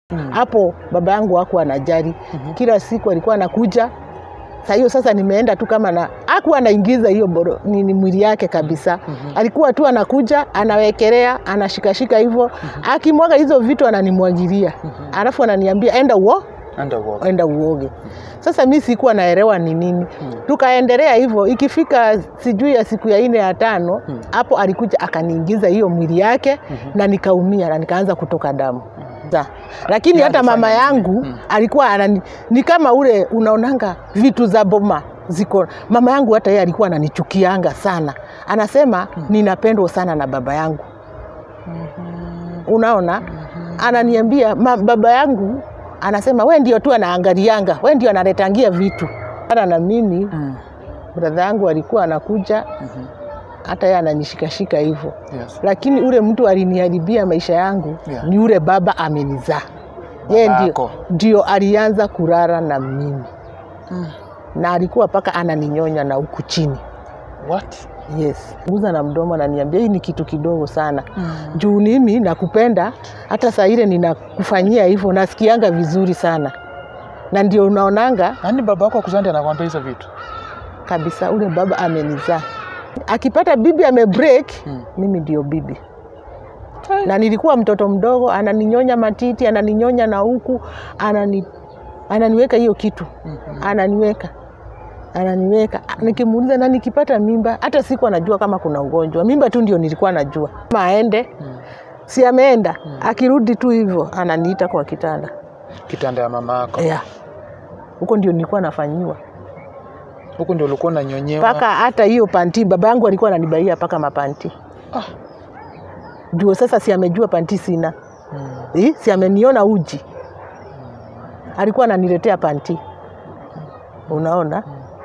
hapo baba yangu hakuwa anajali kila siku alikuwa anakuja saa hiyo sasa nimeenda tu kama na hakuwa anaingiza hiyo boro- nini mwili yake kabisa alikuwa tu anakuja anawekelea anashikashika hivyo akimwaga hizo vitu ananimwagilia alafu ananiambia enda uo Underworld. enda uoge. Sasa mi sikuwa naelewa ni nini. Tukaendelea hivyo, ikifika sijui ya siku ya nne ya tano hapo alikuja akaniingiza hiyo mwili yake na nikaumia na nikaanza kutoka damu Za. Lakini Yeye hata mama alifanya yangu alikuwa anani, ni kama ule unaonanga vitu za boma ziko. Mama yangu hata yeye alikuwa ananichukianga sana, anasema ninapendwa sana na baba yangu unaona ananiambia ma, baba yangu anasema we ndio tu anaangalianga we ndio analetangia vitu hata na mimi Mm. bradha yangu alikuwa anakuja hata yeye ananishikashika hivyo Yes. lakini ule mtu aliniharibia maisha yangu Yeah. ni ule baba amenizaa yeye ndio, Babako. ndio alianza kurara na mimi na alikuwa mpaka ananinyonya na huku chini What? Yes. Guza na mdomo ananiambia hii ni kitu kidogo sana. Juu mimi nakupenda hata saa ile ninakufanyia hivyo nasikianga vizuri sana. Na ndio unaonanga Yaani baba yako akuzandi anakwambia hizo vitu? kabisa ule baba amenizaa. Akipata bibi amebreak, Mm. mimi ndio bibi. Na nilikuwa mtoto mdogo, ananinyonya matiti, ananinyonya na huku, anani ananiweka hiyo kitu. Ananiweka. Ananiweka. Nikimuuliza na nikipata mimba, hata siku anajua kama kuna ugonjwa. Mimba tu ndio nilikuwa najua. Kama aende, si ameenda. Akirudi tu hivyo, ananiita kwa kitanda. Kitanda ya mama yako. Yeah. Huko ndio nilikuwa nafanyiwa. Huku ndio ulikuwa unanyonyewa. mpaka hata hiyo panti baba yangu alikuwa ananibaia mpaka mapanti Ah. juu sasa si amejua panti sina Mm. eh, si ameniona uji alikuwa ananiletea panti unaona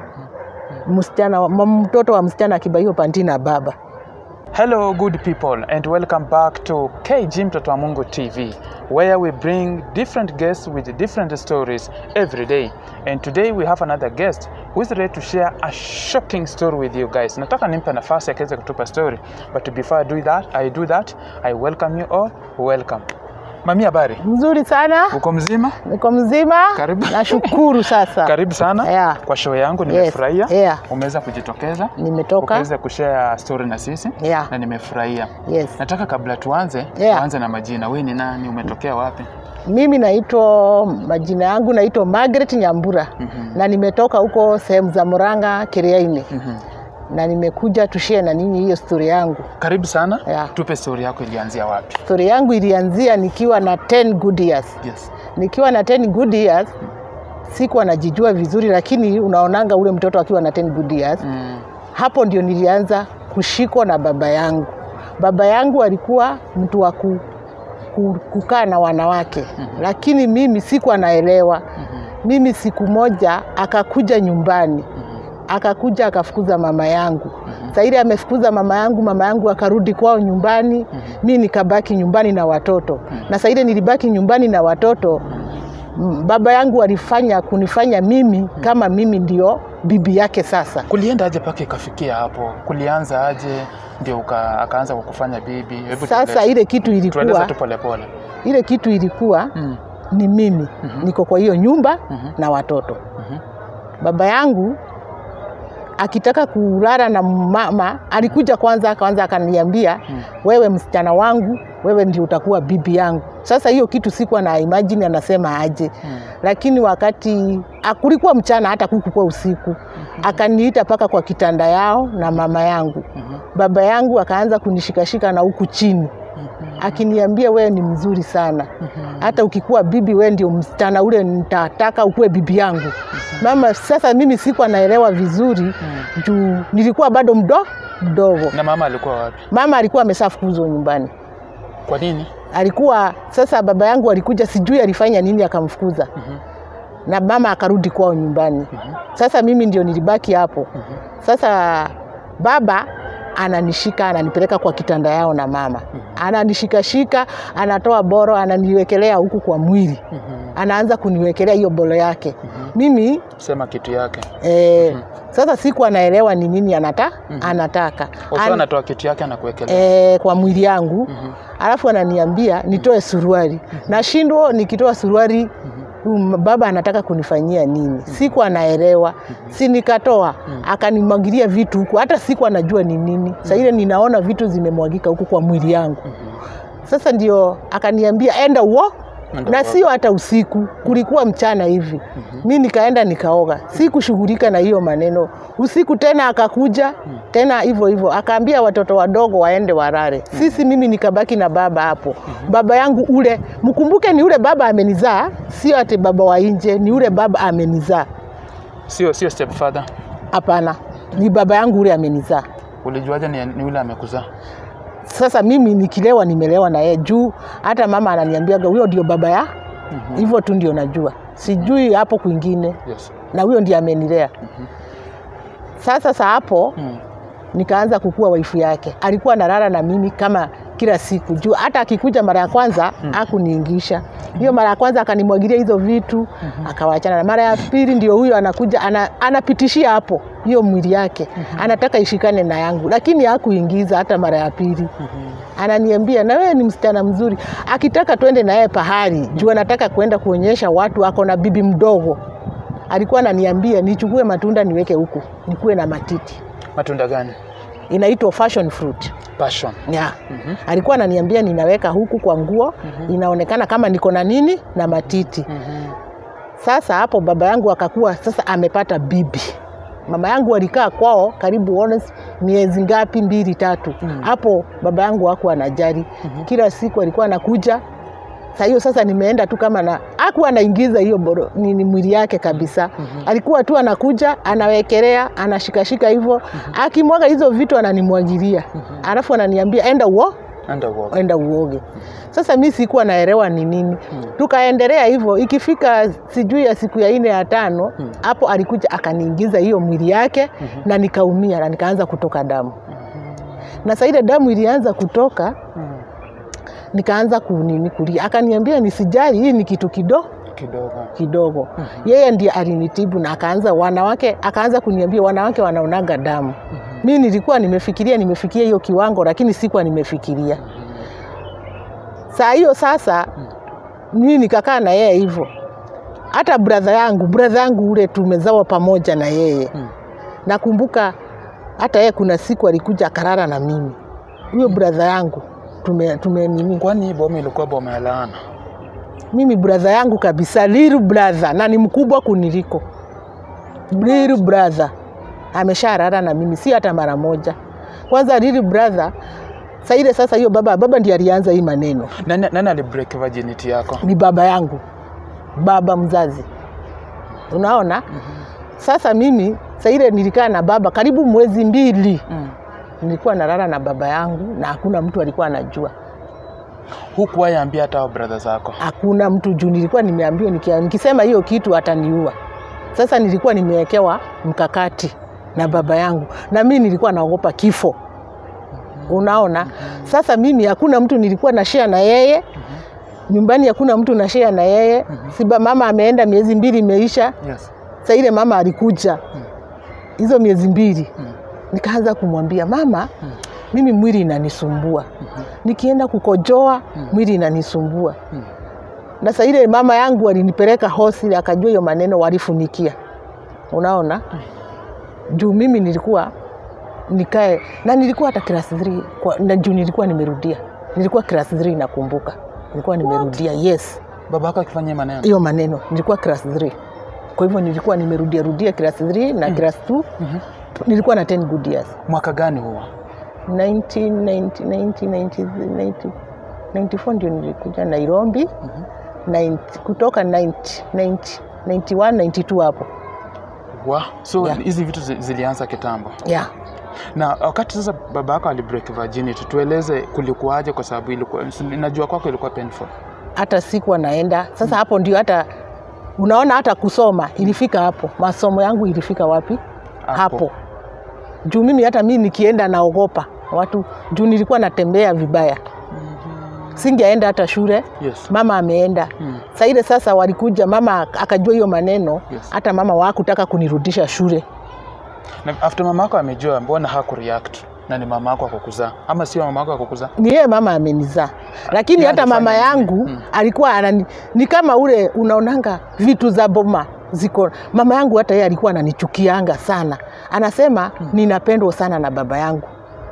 msichana wa- m- mtoto wa msichana akibaiwa panti na baba Hello, good people, and welcome back to KG Mtoto wa Mungu TV, where we bring different guests with different stories every day. And today we have another guest who is ready to share a shocking story with you guys. Nataka nimpe nafasi akaweza kutupa story, but before I do that, I do that, I welcome you all. Welcome. Mami, habari? mzuri sana Uko mzima? niko mzima Karibu. nashukuru sasa Karibu sana Yeah. kwa show yangu, Yes. nimefurahia. Yeah. Umeweza kujitokeza nimetoka ukaweza kushare story na sisi Yeah. na nimefurahia. yes Nataka kabla tuanze, Yeah. tuanze na majina. Wewe ni nani? Umetokea wapi? mimi naitwa majina yangu naitwa Margaret Nyambura Mhm. na nimetoka huko sehemu za Murang'a Kiriaini Mhm. na nimekuja tushie na ninyi hiyo stori yangu. Karibu sana. Yeah. Tupe story yako ilianzia wapi? Stori yangu ilianzia nikiwa na 10 good years. Yes. Nikiwa na 10 good years sikuwa najijua vizuri, lakini unaonanga ule mtoto akiwa na 10 good years Mm. hapo ndio nilianza kushikwa na baba yangu. Baba yangu alikuwa mtu wa ku, ku, kukaa na wanawake lakini mimi sikuwa naelewa. Mimi siku moja akakuja nyumbani akakuja akafukuza mama yangu. Saa ile amefukuza mama yangu, mama yangu akarudi kwao nyumbani, mi nikabaki nyumbani na watoto. Na saa ile nilibaki nyumbani na watoto, m- baba yangu alifanya kunifanya mimi kama mimi ndio bibi yake sasa. Kulienda aje mpaka ikafikia hapo? Kulianza aje ndio uka, akaanza kukufanya bibi? Hebu Sasa tueleze. ile kitu tueleze ilikuwa tu polepole. ile kitu ilikuwa Mm. ni mimi niko kwa hiyo nyumba Mhm. na watoto. Mhm. Baba yangu akitaka kulala na mama alikuja kwanza, kwanza akaniambia wewe msichana wangu, wewe ndio utakuwa bibi yangu. Sasa hiyo kitu sikuwa na imagine anasema aje, lakini wakati kulikuwa mchana, hata kukukuwa usiku, akaniita mpaka kwa kitanda yao na mama yangu. Baba yangu akaanza kunishikashika na huku chini akiniambia wewe ni mzuri sana, hata ukikuwa bibi wewe ndio msichana ule nitataka ukuwe bibi yangu. Mama, sasa mimi sikuwa naelewa vizuri juu nilikuwa bado mdo mdogo. Na mama alikuwa wapi? Mama alikuwa ameshafukuzwa nyumbani, Kwa nini? alikuwa sasa, baba yangu alikuja, sijui alifanya nini akamfukuza na mama akarudi kwao nyumbani. Sasa mimi ndio nilibaki hapo. Sasa baba ananishika ananipeleka kwa kitanda yao na mama ananishikashika, anatoa boro ananiwekelea huku kwa mwili, anaanza kuniwekelea hiyo boro yake. Mimi Sema kitu yake. eh, Sasa siku anaelewa ni nini anata, anataka Oso An- anatoa kitu yake anakuwekelea. eh, kwa mwili yangu alafu ananiambia nitoe suruali nashindwa nikitoa suruali um, baba anataka kunifanyia nini siku anaelewa si nikatoa akanimwagilia vitu huku hata siku anajua ni nini sa ile ninaona vitu zimemwagika huku kwa mwili yangu sasa ndio akaniambia enda uo Enda na uoge. sio hata usiku kulikuwa mchana hivi mi nikaenda nikaoga sikushughulika na hiyo maneno usiku tena akakuja tena hivyo hivyo akaambia watoto wadogo waende warare sisi mimi nikabaki na baba hapo baba yangu ule mkumbuke ni ule baba amenizaa sio ati baba wa nje ni ule baba amenizaa Sio sio stepfather. hapana ni baba yangu ule amenizaa Ulijuaje ni, ni yule amekuzaa? sasa mimi nikilewa nimelewa na yeye juu hata mama ananiambiaga huyo ndio baba ya hivyo tu ndio najua sijui hapo kwingine Yes. na huyo ndiye amenilea sasa sa hapo Mm. nikaanza kukua waifu yake alikuwa analala na mimi kama kila siku juu hata akikuja mara ya kwanza hakuniingisha hiyo mara ya kwanza akanimwagilia hizo vitu akawachana na mara ya pili ndio huyo anakuja ana, anapitishia hapo hiyo mwili yake anataka ishikane na yangu lakini hakuingiza hata mara ya pili ananiambia na wewe ni msichana mzuri akitaka twende na yeye pahali juu anataka kwenda kuonyesha watu ako na bibi mdogo alikuwa ananiambia nichukue matunda niweke huku nikuwe na matiti Matunda gani? inaitwa fashion fruit Passion. yeah. alikuwa ananiambia ninaweka huku kwa nguo inaonekana kama niko na nini na matiti sasa hapo baba yangu akakuwa sasa amepata bibi mama yangu alikaa kwao karibu honest, miezi ngapi mbili tatu hapo baba yangu hakuwa anajali kila siku alikuwa anakuja saa hiyo sasa nimeenda tu kama na akuwa anaingiza hiyo boro nini mwili yake kabisa alikuwa tu anakuja anawekelea anashikashika hivyo akimwaga hizo vitu ananimwagilia alafu ananiambia enda uo Enda uoge. enda uoge. Sasa mi sikuwa naelewa ni nini, tukaendelea hivyo. Ikifika sijui ya siku ya nne ya tano, hapo alikuja akaniingiza hiyo mwili yake na nikaumia na nikaanza kutoka damu, na saa ile damu ilianza kutoka nikaanza kunini kulia, akaniambia nisijali, hii ni kitu kidogo Kidogo. kidogo. Yeye ndiye alinitibu na akaanza wanawake, akaanza kuniambia wanawake wanaonaga damu. Mi nilikuwa nimefikiria nimefikia hiyo kiwango, lakini sikuwa nimefikiria. Saa hiyo sasa mimi nikakaa na yeye hivyo. Hata bradha yangu, bradha yangu ule tumezawa pamoja na yeye. Nakumbuka hata yeye kuna siku alikuja akarara na mimi. Huyo bradha yangu tume, tume nini Kwani hii boma ilikuwa boma ya laana? mimi brother yangu kabisa, little brother, na ni mkubwa kuniliko. Little brother amesharara na mimi, si hata mara moja. Kwanza little brother saa ile sasa, hiyo baba baba ndiye alianza hii maneno, Nani, nani alibreak virginity yako? ni baba yangu, baba mzazi. Unaona, sasa mimi saa ile nilikaa na baba karibu mwezi mbili, Mm. nilikuwa nalala na baba yangu na hakuna mtu alikuwa anajua. Hukuwahi ambia hata hao brother zako? hakuna mtu juu nilikuwa nimeambiwa nikia- nikisema hiyo kitu ataniua. Sasa nilikuwa nimewekewa mkakati na baba yangu, na mimi nilikuwa naogopa kifo. Unaona, sasa mimi hakuna mtu nilikuwa na share na yeye nyumbani, hakuna mtu na share na yeye. Siba mama ameenda, miezi mbili imeisha. Yes. Sa ile mama alikuja hizo miezi mbili, nikaanza kumwambia mama, mimi mwili inanisumbua, nikienda kukojoa mwili inanisumbua. Na saa ile mama yangu alinipeleka hosi, akajua hiyo maneno walifunikia. Unaona, juu mimi nilikuwa nikae na nilikuwa hata class 3 kwa, na juu nilikuwa nimerudia, nilikuwa class 3 nakumbuka, nilikuwa nimerudia yes Baba yako akifanya hii maneno? hiyo maneno nilikuwa class 3 kwa hivyo nilikuwa nimerudia rudia class 3 na class 2 nilikuwa na 10 good years Mwaka gani huo? 1990 1990 94 ndio nilikuja Nairobi 90 kutoka 90 90 91 92 hapo Wa. So Yeah. hizi vitu zi- zilianza kitambo. yeah. Na wakati sasa baba yako alibreak virginity, tueleze kulikuwaje, kwa sababu ilikuwa najua kwako ilikuwa painful. hata sikuwa naenda sasa hapo ndio hata unaona hata kusoma ilifika hapo masomo yangu ilifika wapi Hapo. hapo, juu mimi hata mimi nikienda naogopa watu juu nilikuwa natembea vibaya singeenda hata shule Yes. mama ameenda Mm. saa ile sasa walikuja mama akajua hiyo maneno Yes. hata mama wakutaka kunirudisha shule Na after mama yako amejua, mbona hakureact? Na ni mama yako akukuzaa ama sio mama yako akukuzaa? ni yeye mama amenizaa, lakini Yeye hata mama alifanya nini? yangu Mm. alikuwa anani, ni kama ule unaonanga vitu za boma ziko. Mama yangu hata yeye alikuwa ananichukianga sana, anasema ninapendwa sana na baba yangu.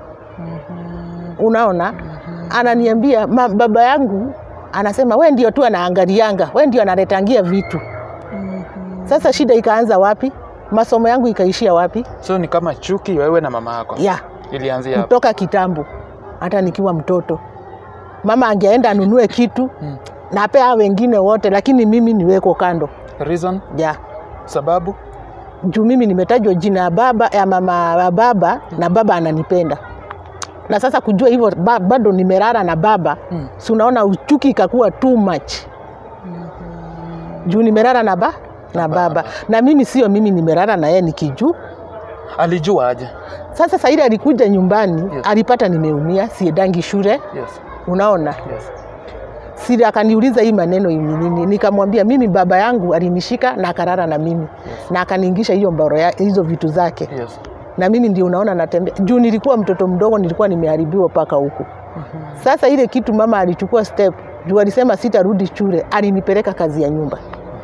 Unaona, ananiambia ma, baba yangu anasema we ndio tu anaangalianga, we ndio analetangia vitu. Sasa shida ikaanza wapi? Masomo yangu ikaishia wapi? So ni kama chuki wewe na mama yako ya ilianzia hapo. kutoka kitambo, hata nikiwa mtoto. Mama angeenda anunue kitu Mm. na apea wengine wote, lakini mimi niweko kando Reason, ja sababu juu mimi nimetajwa jina ya baba ya mama ya baba na baba ananipenda na sasa kujua hivyo ba, bado nimerara na baba Mm. si unaona uchuki ikakuwa too much juu nimerara na ba na baba na mimi sio mimi nimerara na yeye nikijuu alijua aje? sasa saidi alikuja nyumbani Yes. alipata nimeumia siedangi shule Yes. unaona Yes. siri akaniuliza hii maneno ni nini nikamwambia mimi baba yangu alinishika na akarara na mimi Yes. na akaniingisha hiyo mbaro ya, hizo vitu zake Yes. na mimi ndio unaona natembea juu nilikuwa mtoto mdogo nilikuwa nimeharibiwa mpaka huku sasa ile kitu mama alichukua step juu alisema sitarudi shule alinipeleka kazi ya nyumba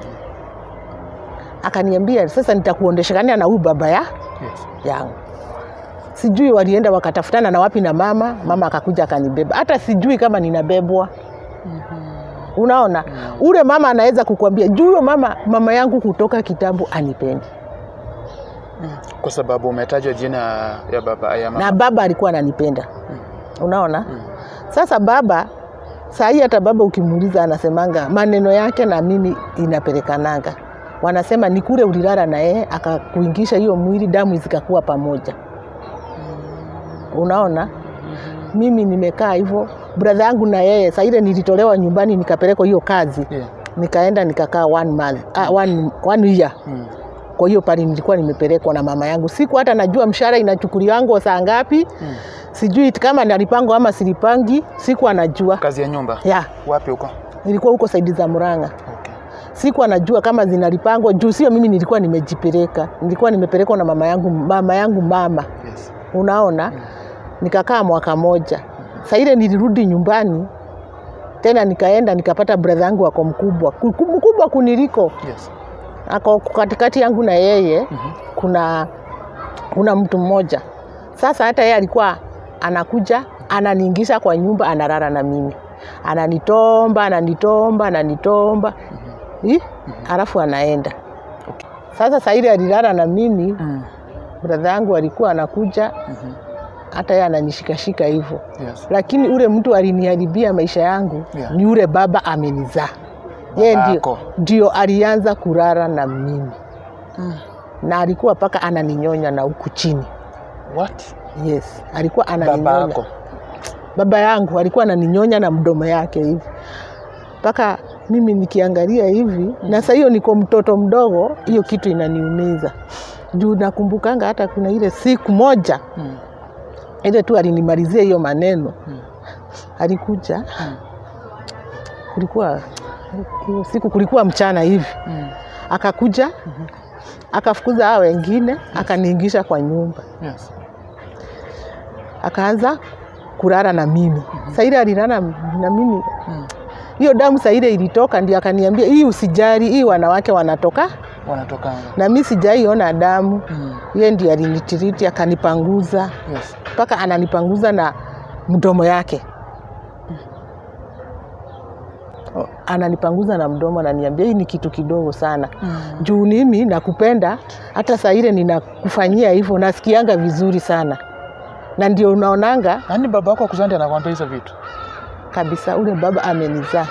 akaniambia sasa nitakuondeshekania na huyu baba ya Yes. yangu sijui walienda wakatafutana na wapi na mama mama akakuja akanibeba hata sijui kama ninabebwa unaona ule mama anaweza kukwambia juu huyo mama mama yangu kutoka kitambo anipendi Kwa sababu umetajwa jina ya baba ya mama. na baba alikuwa ananipenda unaona sasa baba saa hii hata baba ukimuuliza anasemanga maneno yake na mimi inapelekananga wanasema ni kule ulilala na yeye akakuingisha hiyo mwili damu zikakuwa pamoja unaona mimi nimekaa hivyo bradha yangu na yeye saa ile nilitolewa nyumbani nikapelekwa hiyo kazi Yeah. nikaenda nikakaa one month, ah, one, one year Mm. kwa hiyo pale nilikuwa nimepelekwa na mama yangu siku hata najua mshahara inachukuliwango saa ngapi Mm. sijui kama nalipango ama silipangi siku anajua Kazi ya nyumba. ya Wapi huko? nilikuwa huko saidi za Murang'a Okay. siku anajua kama zinalipangwa juu sio mimi nilikuwa nimejipeleka nilikuwa nimepelekwa na mama yangu mama yangu mama Yes. unaona nikakaa mwaka moja saa ile nilirudi nyumbani tena nikaenda nikapata bradha yangu ako mkubwa Ku- ku- mkubwa kuniliko Yes. ako katikati yangu na yeye Mhm. kuna kuna mtu mmoja sasa hata yeye alikuwa anakuja ananiingisha kwa nyumba analala na mimi ananitomba ananitomba ananitomba Ih, alafu anaenda Okay. sasa saili alilala na mimi Mm. bradha yangu alikuwa anakuja Mhm. hata yeye ananishikashika hivyo Yes. lakini ule mtu aliniharibia maisha yangu Yeah. ni ule baba amenizaa yeye ndio, Babako. ndio alianza kurara na mimi Mm. na alikuwa mpaka ananinyonya na huku chini What? yes alikuwa Baba ananinyonya yako. baba yangu alikuwa ananinyonya na mdomo yake hivi mpaka mimi nikiangalia hivi na saa hiyo niko mtoto mdogo hiyo kitu inaniumiza juu nakumbukanga hata kuna ile siku moja Mm. ile tu alinimalizia hiyo maneno Mm. alikuja Mm. kulikuwa hiyo siku kulikuwa mchana hivi Mm. akakuja akafukuza hao wengine akaniingisha kwa nyumba Yes. akaanza kulala na mimi saa ile alilala na mimi Mm. hiyo damu saa ile ilitoka ndio akaniambia hii usijali hii wanawake wanatoka Wanatokanga. na mi sijaiona damu Mm. yeye ndio alinitiriti akanipanguza Yes. mpaka ananipanguza na mdomo yake O, ananipanguza na mdomo ananiambia hii ni kitu kidogo sana Mm. juu mimi nakupenda hata saa ile ninakufanyia hivyo nasikianga vizuri sana na ndio unaonanga Yaani baba yako akuzaa ndiye anakuambia hizo vitu? kabisa ule baba amenizaa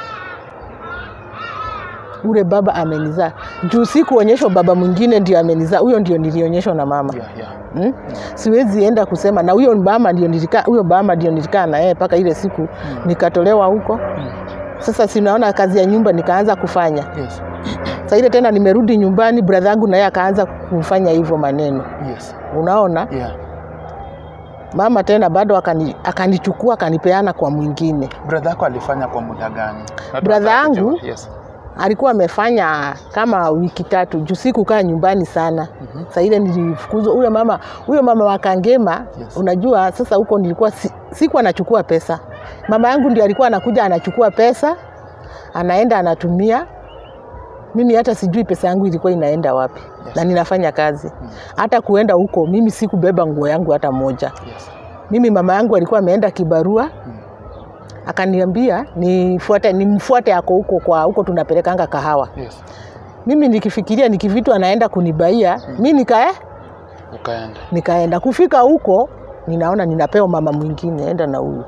ule baba amenizaa juu si kuonyeshwa baba mwingine ndio amenizaa huyo ndio nilionyeshwa na mama Yeah, yeah. hmm? siwezi enda kusema na huyo mama ndio nilikaa huyo mama ndio nilikaa na yeye mpaka ile siku nikatolewa huko Mm. sasa sinaona kazi ya nyumba nikaanza kufanya Yes. saa ile tena nimerudi nyumbani bradha yangu naye akaanza kufanya hivyo maneno Yes. unaona Yeah. mama tena bado akani- akanichukua akanipeana kwa mwingine Brother yako alifanya kwa muda gani? Na Brother tunataka yangu? kujua. Yes. alikuwa amefanya kama wiki tatu juu sikukaa nyumbani sana Mhm. saa ile nilifukuzwa huyo mama huyo mama wa Kangema Yes. unajua sasa huko nilikuwa si, sikuwa nachukua pesa mama yangu ndio alikuwa anakuja anachukua pesa anaenda anatumia mimi hata sijui pesa yangu ilikuwa inaenda wapi Yes. na ninafanya kazi hata kuenda huko mimi sikubeba nguo yangu hata moja Yes. mimi mama yangu alikuwa ameenda kibarua akaniambia nifuate nimfuate ako huko kwa huko tunapelekanga kahawa Yes. mimi nikifikiria nikivitu anaenda kunibaia mi nikae Ukaenda. nikaenda kufika huko ninaona ninapewa mama mwingine enda na huyu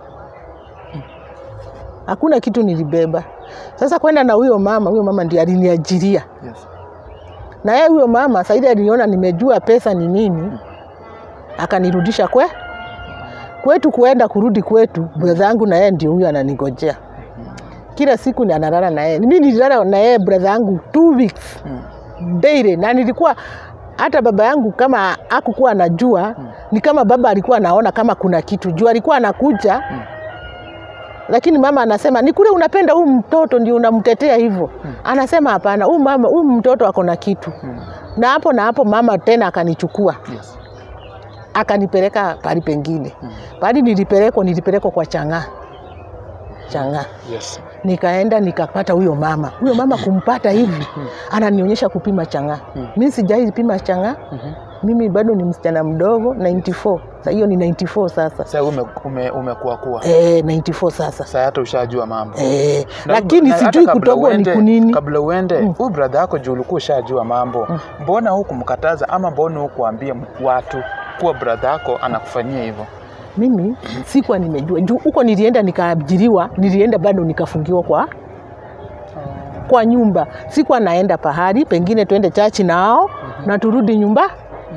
hakuna kitu nilibeba sasa kwenda na huyo mama huyo mama ndiye aliniajiria Yes. na yeye huyo mama saidi aliniona nimejua pesa ni nini akanirudisha kwe kwetu kuenda kurudi kwetu bradha yangu na yeye ndio huyo ananigojea kila siku ni analala na yeye mi nililala na yeye bradha yangu two weeks Mm. daily na nilikuwa hata baba yangu kama akukuwa anajua ni kama baba alikuwa anaona kama kuna kitu juu alikuwa anakuja Mm. lakini mama anasema ni kule unapenda huu mtoto ndio unamtetea hivyo anasema hapana huu mama huu mtoto ako na kitu Mm. na hapo na hapo mama tena akanichukua Yes. akanipeleka pali pengine Mm. pali nilipelekwa nilipelekwa kwa chang'aa chang'aa Yes. nikaenda nikapata huyo mama huyo mama kumpata hivi ananionyesha kupima chang'aa Mm. mi sijai pima chang'aa Mhm. mimi bado ni msichana mdogo 94 Sa hiyo ni 94 sasa Sasa ume, ume, umekuwa kuwa. eh 94 sasa Sasa hata ushajua mambo. eh, Na- lakini na hata sijui kabla kutogwa ni uende- kunini Kabla uende huyu brother yako juu ulikuwa ushajua mambo, mbona hukumkataza ama mbona hukuambia watu kuwa brother yako anakufanyia hivyo? mimi sikuwa nimejua juu huko nilienda nikaajiriwa nilienda bado nikafungiwa kwa kwa nyumba sikuwa naenda pahali pengine twende chachi nao na turudi nyumba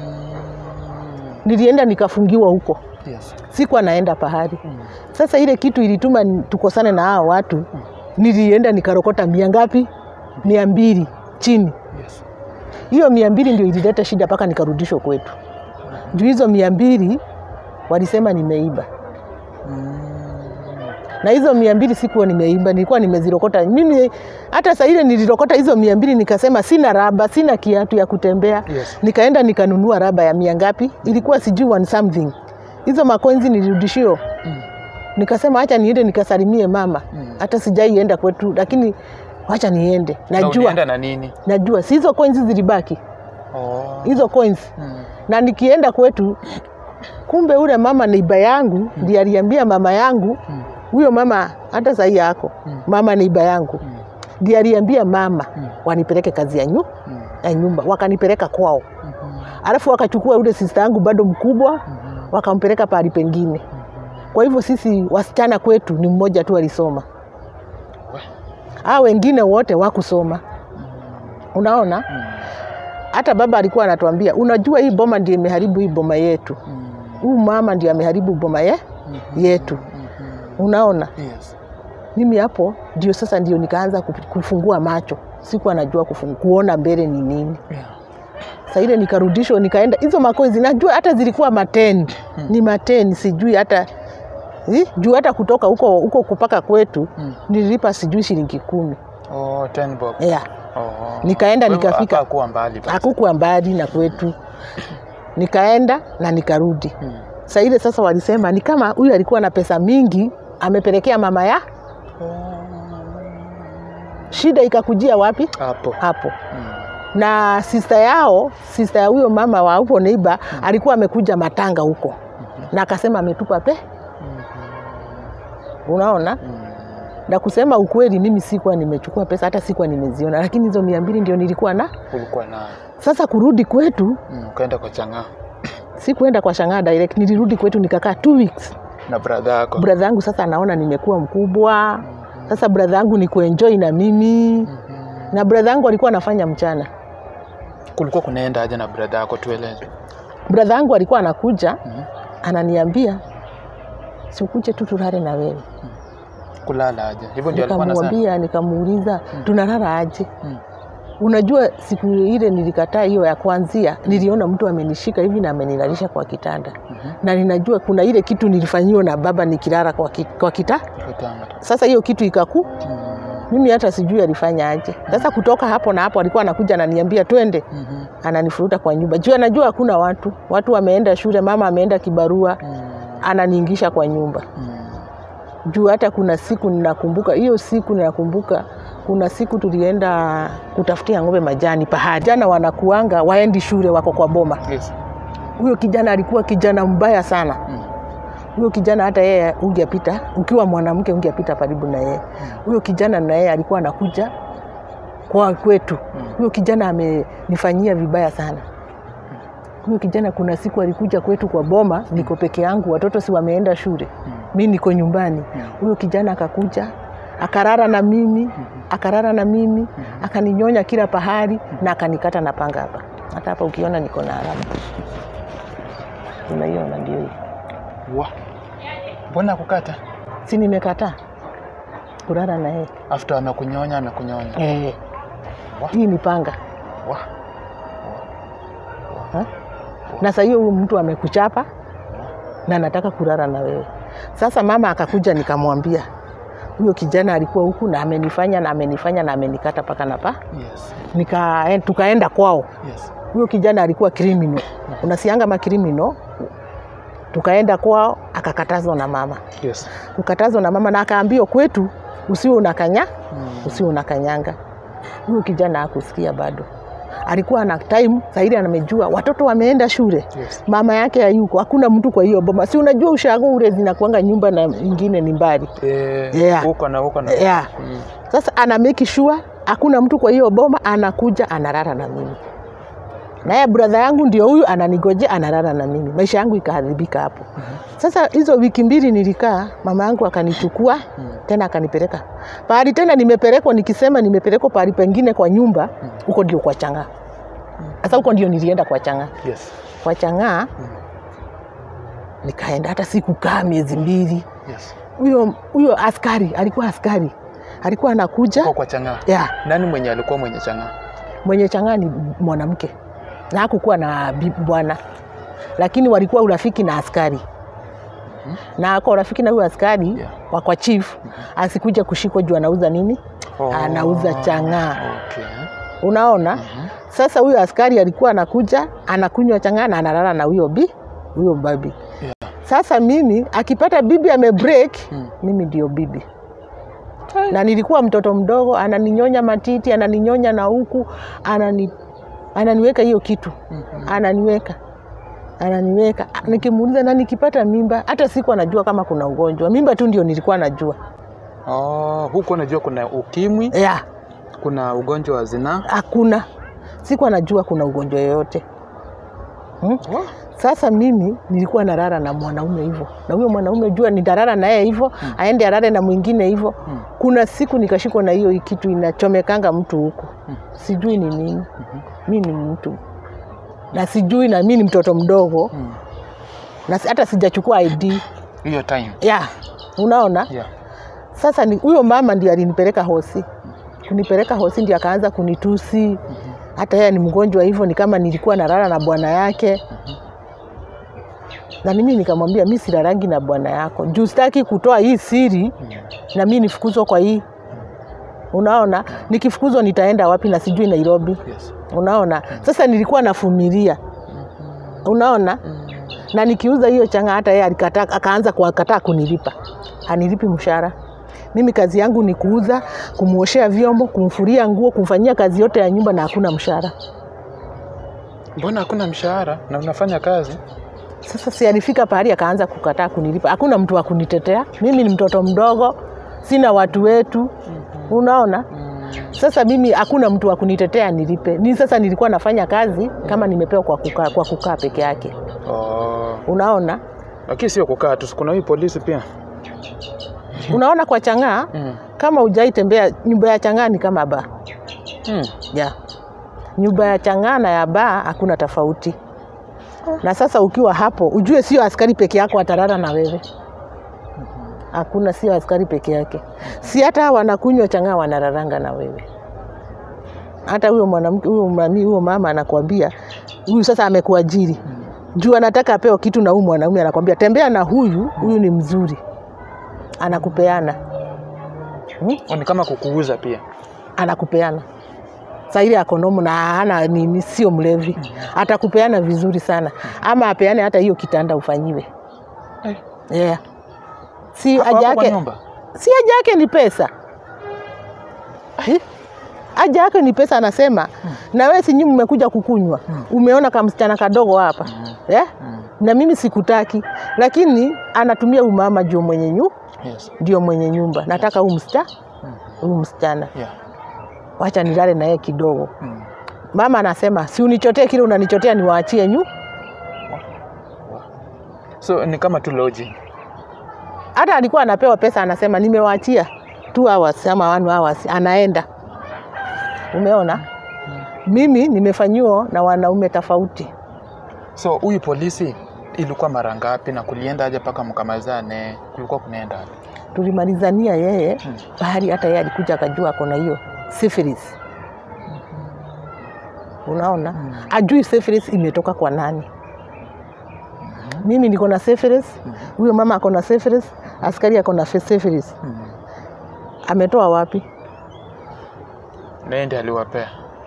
nilienda nikafungiwa huko Yes. sikuwa naenda pahali Mm. sasa ile kitu ilituma ni- tukosane na hao watu nilienda nikarokota mia ngapi mia mbili chini Yes. hiyo mia mbili ndio ilileta shida mpaka nikarudishwa kwetu juu hizo mia mbili walisema nimeiba Mm. na hizo mia mbili sikuwa nimeiba nilikuwa nimezirokota mimi hata saa ile nilirokota hizo mia mbili nikasema sina raba sina kiatu ya kutembea Yes. nikaenda nikanunua raba ya mia ngapi ilikuwa sijui one something hizo makoinzi nilirudishio Mm. nikasema hacha niende nikasalimie mama Mm. hata sijaienda kwetu lakini wacha niende Na najua ulienda na nini? najua si hizo coins zilibaki Oh. hizo coins Mm. na nikienda kwetu kumbe ule mama neiba yangu ndiye aliambia mama yangu Mm. huyo mama hata sahii yako Mm. mama neiba yangu Mm. ndiye aliambia mama Mm. wanipeleke kazi ya, nyu, Mm. ya nyumba wakanipeleka kwao Mhm. alafu wakachukua ule sista yangu bado mkubwa Mhm. wakampeleka pahali pengine kwa hivyo sisi wasichana kwetu ni mmoja tu alisoma We. aa wengine wote wakusoma unaona Mm. hata baba alikuwa anatuambia unajua hii boma ndio imeharibu hii boma yetu Mm. huu mama ndio ameharibu boma ye, Mhm. yetu Mhm. unaona Yes. mimi hapo ndio sasa ndio nikaanza kufu- kufungua macho sikuwa najua kufungu, kuona mbele ni nini Yeah. saa ile nikarudishwa nikaenda hizo makozi najua hata zilikuwa mateni ni mateni sijui hata eh, juu hata kutoka huko huko kupaka kwetu Mm. nililipa sijui shilingi kumi Oh, ten bob. yeah. Oh. Nikaenda Kwa hivyo nikafika. hapakuwa mbali basi. hakukuwa mbali na kwetu nikaenda na nikarudi Mm. saa ile sasa walisema ni kama huyu alikuwa na pesa mingi amepelekea mama ya shida ikakujia wapi Hapo. hapo Mm. na sista yao sista ya huyo mama wa huko neiba alikuwa amekuja matanga huko na akasema ametupa pe unaona Mm. na kusema ukweli mimi sikuwa nimechukua pesa hata sikuwa nimeziona lakini hizo mia mbili ndio nilikuwa na Ulikuwa nayo. sasa kurudi kwetu Mm. Ukaenda kwa chang'aa sikuenda kwa shangaa direct nilirudi kwetu nikakaa two weeks na brother yako. bradha yangu sasa anaona nimekuwa mkubwa sasa bradha yangu ni kuenjoy na mimi na bradha yangu alikuwa anafanya mchana Kulikuwa kunaenda aje na brother yako tueleze. bradha yangu alikuwa anakuja Mhm. ananiambia sikuje tu tulale na wewe Kulala aje. Hivyo ndio alikuwa anasema. nikamwambia nikamuuliza tunalala aje Mm. unajua siku ile nilikataa hiyo ya kwanzia niliona mtu amenishika hivi na amenilalisha kwa kitanda Mhm. na ninajua kuna ile kitu nilifanyiwa na baba nikilala kwa, ki, kwa kita Kitanda. sasa hiyo kitu ikaku Mm. mimi hata sijui alifanya aje. Sasa kutoka hapo na hapo alikuwa anakuja ananiambia twende, Mhm. ananifuruta kwa nyumba juu anajua hakuna watu, watu wameenda shule, mama ameenda kibarua, Mm. ananiingisha kwa nyumba Mm. juu hata kuna siku ninakumbuka, hiyo siku ninakumbuka, kuna siku tulienda kutafutia ng'ombe majani pahali, jana wanakuanga waendi shule, wako kwa boma. Yes. Huyo kijana alikuwa kijana mbaya sana. Mm. Huyo kijana hata yeye ungepita, ukiwa mwanamke ungepita karibu na yeye. Huyo kijana na yeye alikuwa anakuja kwa kwetu. Huyo kijana amenifanyia vibaya sana. Huyo kijana kuna siku alikuja kwetu kwa boma, niko peke yangu, watoto si wameenda shule, mi niko nyumbani. Huyo kijana akakuja akarara na mimi, akarara na mimi, akaninyonya kila pahali na akanikata na panga hapa. Hata hapa ukiona niko na alama, unaiona ndio hii. Wa. Mbona kukata? si nimekataa kurara na yeye After amekunyonya amekunyonya. eh. Wa. Hii ni panga Wa. ha? na saa hiyo huyu mtu amekuchapa na nataka kurara na wewe. Sasa mama akakuja, nikamwambia huyo kijana alikuwa huku na amenifanya na amenifanya na amenikata paka na pa Yes. nika, tukaenda kwao. Yes. Huyo kijana alikuwa criminal, unasianga makriminal. Tukaenda kwao, akakatazwa na mama, Yes. kukatazwa na mama na akaambiwa kwetu usiwe unakanya Mm. usiwe unakanyanga. Huyu kijana hakusikia bado, alikuwa na time zaidi, amejua watoto wameenda shule, Yes. mama yake hayuko, hakuna mtu kwa hiyo boma. Si unajua ushago ule zinakuanga nyumba na ingine ni mbali Eh, Yeah. huko na huko na. yeah. Mm. Sasa ana make sure hakuna mtu kwa hiyo boma, anakuja analala na mimi, naye brother yangu ndio huyu ananigojea, analala na mimi. Maisha yangu ikaharibika hapo. Sasa hizo wiki mbili nilikaa, mama yangu akanichukua tena akanipeleka pahali tena nimepelekwa, nikisema nimepelekwa pahali pengine kwa nyumba, huko ndio kwa Chang'aa. Sasa huko ndio nilienda kwa Chang'aa, Yes. kwa Chang'aa nikaenda, hata sikukaa miezi mbili. Yes. Huyo huyo askari alikuwa askari, alikuwa anakuja Huko kwa chang'aa. yeah. Nani mwenye alikuwa mwenye chang'aa? mwenye chang'aa ni mwanamke na hakukuwa na bi- bwana, lakini walikuwa urafiki na askari na ako urafiki na huyo askari Yeah. wa kwa chief asikuja kushikwa juu anauza nini, anauza chang'aa. Okay. Unaona, sasa huyo askari alikuwa anakuja anakunywa chang'aa na analala na huyo bi huyo babi. Yeah. Sasa mimi akipata bibi amebreak, Mm. mimi ndio bibi na nilikuwa mtoto mdogo, ananinyonya matiti, ananinyonya na huku, anani, ananiweka hiyo kitu, ananiweka ananiweka, nikimuuliza na nikipata mimba, hata siku anajua kama kuna ugonjwa. Mimba tu ndio nilikuwa najua Oh, huko unajua kuna ukimwi, ya kuna ugonjwa wa zinaa. hakuna, siku anajua kuna ugonjwa yoyote hmm? Wa- Sasa mimi nilikuwa narara na mwanaume hivyo, na huyo mwanaume jua nitarara naye hivyo, aende arare na mwingine hivyo. Mm. Kuna siku nikashikwa na hiyo kitu inachomekanga mtu huku, sijui ni nini. Mi ni mtu na sijui, na mi ni mtoto mdogo Mm. na si- hata sijachukua ID Hiyo time. ya unaona. Yeah. Sasa ni- huyo mama ndio alinipeleka hosi, kunipeleka hosi ndio akaanza kunitusi hata yeye ni mgonjwa hivyo, ni kama nilikuwa nalala na bwana yake na mimi nikamwambia mi silarangi na bwana yako juu sitaki kutoa hii siri na mi nifukuzwa kwa hii unaona nikifukuzwa nitaenda wapi na sijui nairobi Yes. unaona sasa nilikuwa nafumilia unaona na nikiuza hiyo changa hata yeye alikataa akaanza kukataa kunilipa anilipi mshahara mimi kazi yangu ni kuuza kumwoshea vyombo kumfuria nguo kumfanyia kazi yote ya nyumba na hakuna mshahara Mbona hakuna mshahara na unafanya kazi? Sasa si alifika pahali akaanza kukataa kunilipa, hakuna mtu wa kunitetea. Mimi ni mtoto mdogo, sina watu wetu, unaona. Sasa mimi hakuna mtu wa kunitetea nilipe. Ni sasa nilikuwa nafanya kazi kama nimepewa kwa kukaa, kwa kukaa peke yake, Oh. unaona. Lakini sio kukaa tu, kuna hii polisi pia. Unaona kwa Chang'aa Mm. kama hujaitembea, nyumba ya Chang'aa ni kama baa Mm. ya nyumba ya Chang'aa na ya baa hakuna tofauti. Na sasa ukiwa hapo, ujue sio askari peke yako atarara na wewe, hakuna, sio askari peke yake, si hata wanakunywa Chang'aa wanararanga na wewe. Hata huyo mwanamke huyo mami huyo mama anakwambia huyu sasa amekuajiri juu anataka apewe kitu, na huyu mwanaume anakwambia tembea na huyu, huyu ni mzuri, anakupeana hmm? Oh, ni kama kukuuza pia. anakupeana saa ile akonomu na hana nini, sio mlevi, atakupeana vizuri sana, ama apeane hata hiyo kitanda ufanyiwe. Eh, Yeah. Si hapo haja hapo kwa yake, nyumba. si haja yake ni pesa Eh? haja yake ni pesa, anasema na wewe si nyinyi mmekuja kukunywa, umeona kamsichana kadogo hapa yeah? Mm. na mimi sikutaki, lakini anatumia umama juu mwenye nyu Yes. ndio mwenye nyumba, nataka huyu msichana huyu msichana, Yeah. wacha nilale na yeye kidogo. Mm. Mama anasema si unichotee kile unanichotea, niwaachie nyu. So ni kama tu lodging. Hata alikuwa anapewa pesa, anasema nimewaachia two hours ama one hours, anaenda. Umeona, mimi nimefanyiwa na wanaume tofauti. So huyu polisi ilikuwa mara ngapi na kulienda aje mpaka mkamalizane? Kulikuwa kunaenda aje? Tulimalizania yeye Mm. bahari, hata yeye alikuja akajua ako na hiyo syphilis. Unaona, ajui syphilis imetoka kwa nani. Mimi niko na syphilis, huyo mama ako na syphilis, askari ako na syphilis. Mm. Ametoa wapi? Na ndiye aliwapea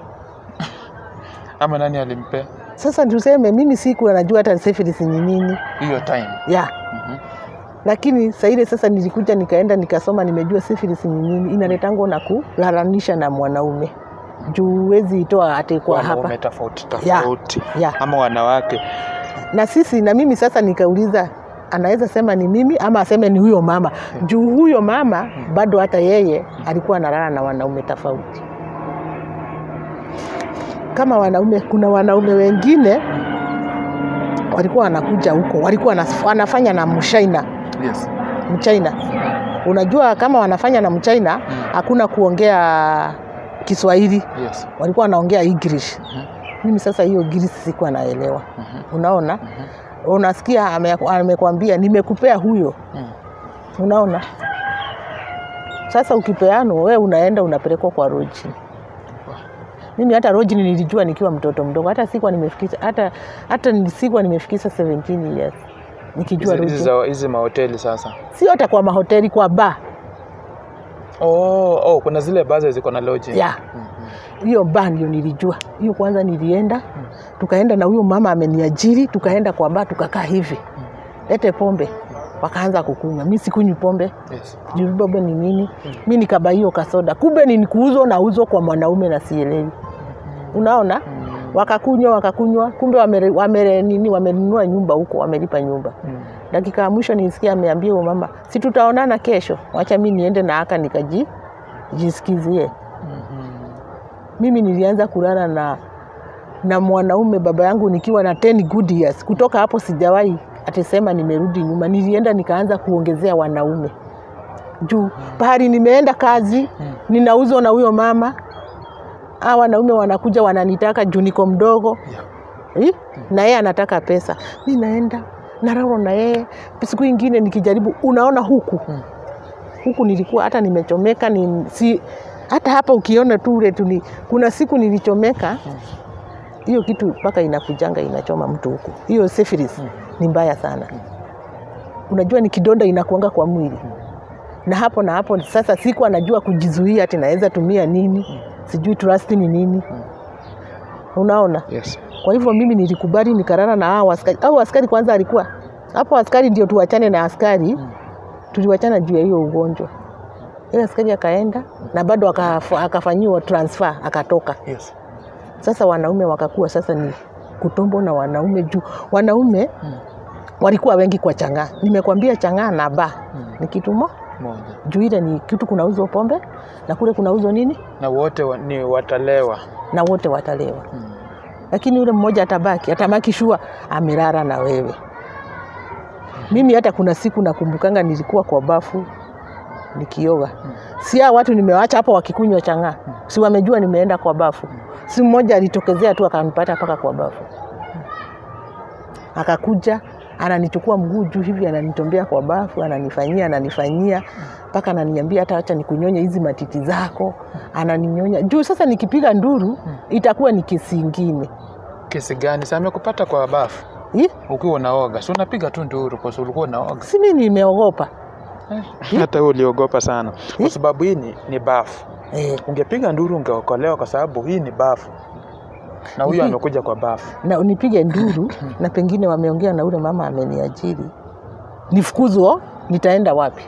ama nani alimpea Sasa tuseme mimi siku anajua hata syphilis ni nini hiyo time? ya Mhm. lakini saa ile sasa nilikuja nikaenda nikasoma, nimejua syphilis ni nini, inaletangwa na kulalanisha na mwanaume juu huwezi itoa ate kwa hapa Wanaume tofauti Ya. tofauti ya ama wanawake. na sisi na mimi sasa nikauliza, anaweza sema ni mimi ama aseme ni huyo mama, juu huyo mama bado hata yeye alikuwa analala na wanaume tofauti kama wanaume. Kuna wanaume wengine walikuwa wanakuja huko, walikuwa wanaf- wanafanya na mshaina Yes. mchaina. Unajua kama wanafanya na mchaina, hakuna kuongea Kiswahili, Yes. walikuwa wanaongea English. Mhm. Mimi sasa hiyo English sikuwa naelewa. Mhm. Unaona, Mhm. unasikia ame- amekwambia nimekupea huyo, Mm. unaona. Sasa ukipeanwa wewe unaenda unapelekwa kwa roji. Mimi hata roji nilijua nikiwa mtoto mdogo, hata sikuwa nimefikisha hata hata ni- sikuwa nimefikisha 17 years nikijua Hizi- hizi roji, za- hizi mahoteli sasa. sio hata kwa mahoteli, kwa bar Oh, oh, kuna zile baadhi ziko na lodging. ya hiyo bar ndio nilijua hiyo. Kwanza nilienda tukaenda na huyo mama ameniajiri, tukaenda kwa bar tukakaa hivi, lete pombe, wakaanza kukunywa. Mi sikunywi pombe Yes. juu pombe ni nini? Mi nikaba hiyo kasoda, kumbe ni kuuzwa na uzwa kwa mwanaume na sielewi. Unaona, wakakunywa wakakunywa, kumbe wamere, wamere, nini wamenunua nyumba huko, wamelipa nyumba. Mm. Dakika ya mwisho nisikia ameambia huyo mama, si tutaonana kesho, wacha mi niende na aka nikaji jisikizie. Mhm. Mimi nilianza kulala na na mwanaume baba yangu nikiwa na 10 good years. Kutoka hapo sijawahi atasema nimerudi nyuma. Nilienda nikaanza kuongezea wanaume juu pahali nimeenda kazi, ninauzwa na huyo mama. Hawa wanaume wanakuja wananitaka juu niko mdogo Yeah. Eh? na yeye anataka pesa. Mi naenda nararo na yeye. Siku ingine nikijaribu, unaona huku Mm. huku nilikuwa hata nimechomeka ni, si, hata hapa ukiona tu ule tu ni, kuna siku nilichomeka hiyo kitu mpaka inakujanga inachoma mtu huku. Hiyo syphilis ni mbaya sana. Unajua ni kidonda inakuanga kwa mwili na hapo na hapo sasa siku anajua kujizuia ati naweza tumia nini sijui trust ni nini unaona Yes. kwa hivyo mimi nilikubali nikarara na hao askari. Hao askari kwanza alikuwa hapo, askari ndio tuwachane na askari, tuliwachana juu ya hiyo ugonjwa. Ile askari akaenda na bado akafa- akafanyiwa transfer akatoka. Yes. Sasa wanaume wakakuwa sasa ni kutombo na wanaume juu wanaume Mm. walikuwa wengi kwa chang'aa. Nimekwambia chang'aa na ba Mm. ni kitu mo Moja. juu ile ni kitu kunauzwa pombe na kule kunauzwa nini Na wote wa, ni watalewa. na wote watalewa. Mm. lakini yule mmoja atabaki atabaki shua amelala na wewe. Mimi hata kuna siku nakumbukanga nilikuwa kwa bafu nikioga, si hao watu nimewacha hapo wakikunywa chang'aa, si wamejua nimeenda kwa bafu. Si mmoja alitokezea tu akanipata mpaka kwa bafu, akakuja ananichukua mguu juu hivi, ananitombea kwa bafu, ananifanyia ananifanyia mpaka ananiambia hata acha nikunyonye hizi matiti zako, ananinyonya juu. Sasa nikipiga nduru itakuwa ni kesi ingine. Kesi gani? Sasa amekupata kwa bafu Ih, ukiwa unaoga, si unapiga tu nduru kwa sababu ulikuwa unaoga. si mimi nimeogopa hata wewe uliogopa sana kwa Eh? sababu hii ni, ni bafu eh, ungepiga nduru ungeokolewa kwa sababu hii ni bafu na huyu Mhm. amekuja kwa bafu na unipige nduru na pengine wameongea na ule mama ameniajiri nifukuzwa nitaenda wapi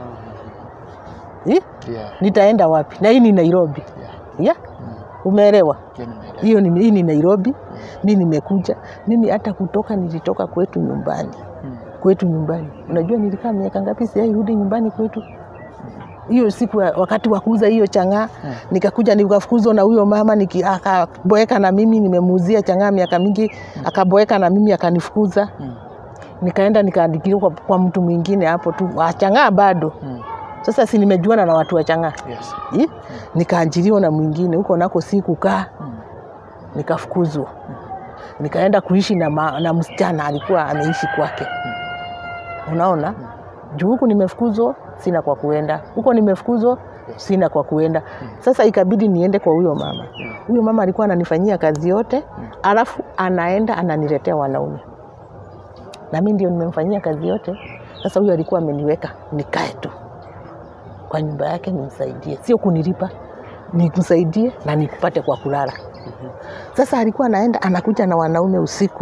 eh? yeah, nitaenda wapi na hii ni nairobi yeah. yeah? umeelewa Hiyo nimeelewa. hiyo ni, hii ni nairobi mi nimekuja mimi hata kutoka nilitoka kwetu nyumbani Mm. kwetu nyumbani unajua nilikaa miaka ngapi siairudi nyumbani kwetu hiyo siku ya- wakati wa kuuza hiyo chang'aa Mm. nikakuja nikafukuzwa na huyo mama niki- akaboeka na mimi nimemuuzia chang'aa miaka mingi akaboeka na mimi akanifukuza Mm. nikaenda nikaandikiliwa kwa, kwa mtu mwingine hapo tu wa chang'aa bado Mm. sasa si nimejuana na watu wa chang'aa Yes. Ih, nikaajiriwa na mwingine huko nako si kukaa Mm. nikafukuzwa nikaenda kuishi na, ma, na msichana alikuwa ameishi kwake unaona juu huku nimefukuzwa sina kwa kuenda huko nimefukuzwa sina kwa kuenda sasa ikabidi niende kwa huyo mama huyo mama alikuwa ananifanyia kazi yote alafu anaenda ananiletea wanaume na mi ndio nimemfanyia kazi yote sasa huyo alikuwa ameniweka nikae tu kwa nyumba yake nimsaidie sio kunilipa nikusaidie na nikupate kwa kulala sasa alikuwa anaenda anakuja na wanaume usiku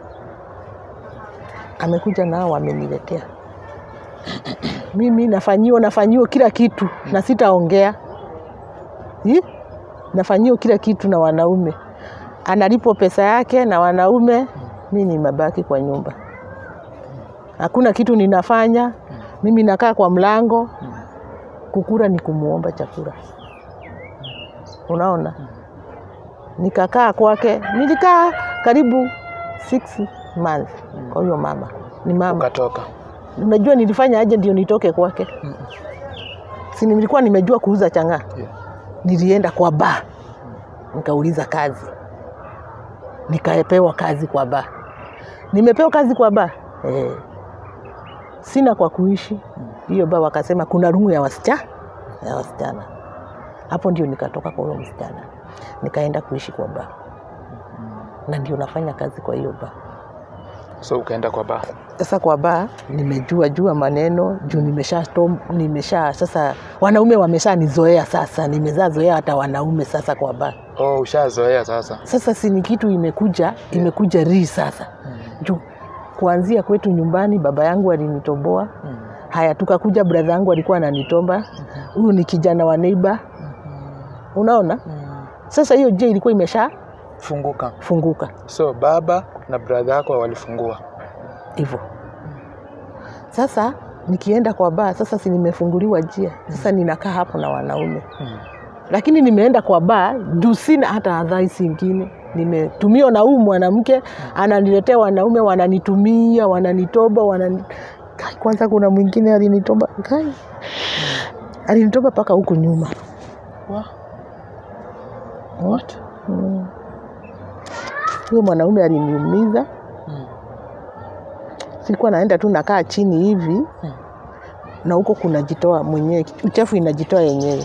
amekuja nao wameniletea mimi nafanyiwa nafanyiwa kila kitu na sitaongea Ih, nafanyiwa kila kitu na wanaume analipo pesa yake na wanaume mi ni mabaki kwa nyumba hakuna kitu ninafanya mimi nakaa kwa mlango kukura ni kumuomba chakula unaona nikakaa kwake nilikaa karibu six months kwa huyo mama ni mama ukatoka unajua nilifanya aje ndio nitoke kwake si nilikuwa nimejua kuuza chang'aa yeah. nilienda kwa ba nikauliza kazi nikapewa kazi kwa ba nimepewa kazi kwa ba eh. sina kwa kuishi hiyo ba wakasema kuna rumu ya wasichana ya wasichana hapo ndio nikatoka kwa huyo msichana nikaenda kuishi kwa ba na ndio nafanya kazi kwa hiyo ba so ukaenda kwa baa sasa kwa baa nimejua jua maneno juu nimesha stom- nimesha sasa wanaume wamesha nizoea sasa nimezaa zoea hata wanaume sasa kwa baa oh, ushazoea sasa sasa si ni kitu imekuja imekuja rii sasa juu kuanzia kwetu nyumbani baba yangu alinitoboa Mm. haya tukakuja bradha yangu alikuwa ananitomba huyu ni kijana wa neiba unaona sasa hiyo je ilikuwa imesha funguka funguka so baba na bradha yako walifungua hivyo sasa nikienda kwa baa sasa si nimefunguliwa njia sasa ninakaa hapo na wanaume Mm. lakini nimeenda kwa baa juu sina hata adhaisi ingine nimetumiwa na huu mwanamke ananiletea wanaume wananitumia wananitoba wanani... Kai, kwanza kuna mwingine alinitoba Kai. alinitoba mpaka huku nyuma Wa- Mm. What? Mm. huyo mwanaume aliniumiza Mm. sikuwa naenda tu nakaa chini hivi Mm. na huko kunajitoa mwenyewe uchafu inajitoa yenyewe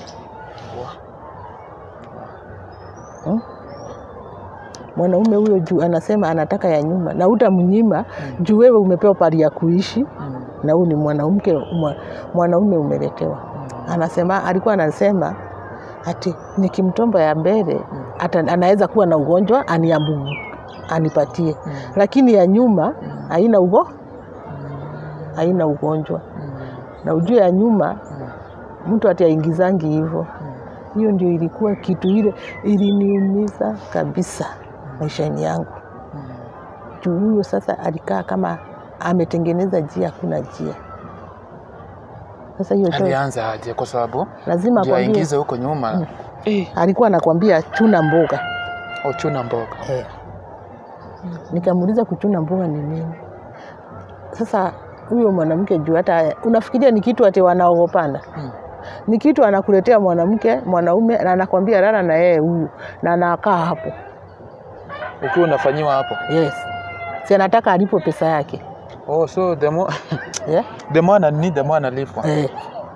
Wa- Hmm? mwanaume huyo juu anasema anataka ya nyuma na utamnyima juu wewe umepewa pari ya kuishi Mm. na huyu ni mwanamke mwa- mwanaume umeletewa anasema alikuwa anasema ati nikimtomba ya mbele ata, anaweza kuwa na ugonjwa aniambu anipatie Mm. lakini ya nyuma haina ugo haina ugonjwa na ujue ya nyuma mtu ati aingizangi hivyo hiyo ndio ilikuwa kitu ile iliniumiza kabisa maishani yangu juu huyo sasa alikaa kama ametengeneza njia hakuna njia sasa hiyo cho- alianza aje kwa sababu lazima ndio akwambie aingize huko nyuma eh, alikuwa anakwambia chuna mboga ochuna mboga Eh. Nikamuuliza kuchuna mboga ni nini? Sasa huyo mwanamke juu hata unafikiria ni kitu ati wanaogopana Mm. ni kitu anakuletea mwanamke mwanaume na anakwambia lala na yeye huyu na anakaa hapo ukiwa unafanyiwa hapo yes si anataka alipo pesa yake oh, so the more, yeah? the more anani the more analipwa eh.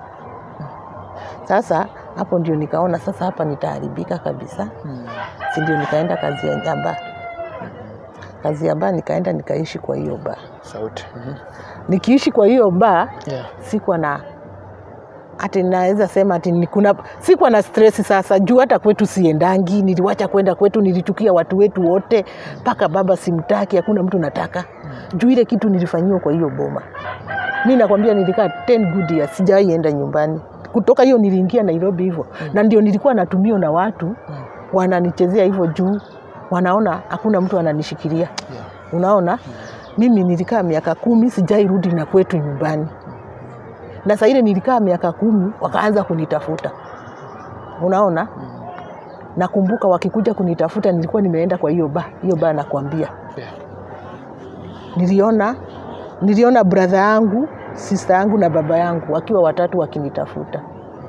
Sasa hapo ndio nikaona sasa hapa nitaharibika kabisa Mm. si ndio nikaenda kazi ya nyamba kazi ya baa nikaenda nikaishi kwa hiyo baa sauti Mhm. nikiishi kwa hiyo baa yeah. sikuwa na ati naweza sema ati ni kuna sikuwa na stress sasa juu hata kwetu siendangi niliwacha kwenda kwetu nilichukia watu wetu wote mpaka baba simtaki hakuna mtu nataka juu ile kitu nilifanyiwa kwa hiyo boma mi nakwambia nilikaa 10 good years sijawahi enda nyumbani kutoka hiyo niliingia nairobi hivyo na ndio nilikuwa natumio na watu wananichezea hivyo juu wanaona hakuna mtu ananishikilia Yeah. unaona mimi nilikaa miaka kumi sijai rudi na kwetu nyumbani na saa ile nilikaa miaka kumi wakaanza kunitafuta unaona nakumbuka wakikuja kunitafuta nilikuwa nimeenda kwa hiyo ba hiyo ba nakwambia Yeah. niliona niliona bradha yangu sista yangu na baba yangu wakiwa watatu wakinitafuta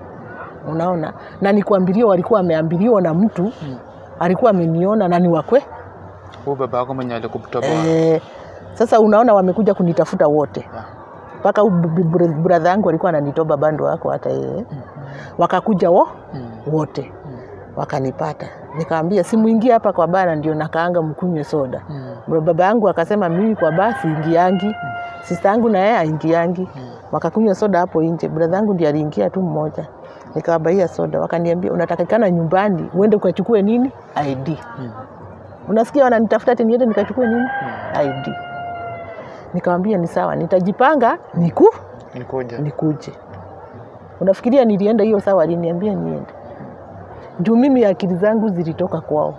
unaona na nikwambilia walikuwa wameambiliwa na mtu Mm. alikuwa ameniona na ni wakwe Huyu baba yako mwenye alikutoboa. e, sasa unaona wamekuja kunitafuta wote Yeah. mpaka bradha yangu alikuwa ananitoba bando wako hata yeye wakakuja wo Mm. wote wakanipata nikaambia simuingie hapa kwa bara ndio nakaanga mkunywe soda Mm. baba yangu akasema mimi kwa basi ingiangi sista yangu na yeye aingiangi wakakunywa soda hapo nje bradha yangu ndiye aliingia tu mmoja nikawabaia soda wakaniambia unatakikana nyumbani uende ukachukue nini id Mm. unasikia wananitafuta ati niende nikachukue nini id nikawambia ni sawa nitajipanga niku Nikuja. nikuje unafikiria nilienda hiyo sawa aliniambia niende juu mimi akili zangu zilitoka kwao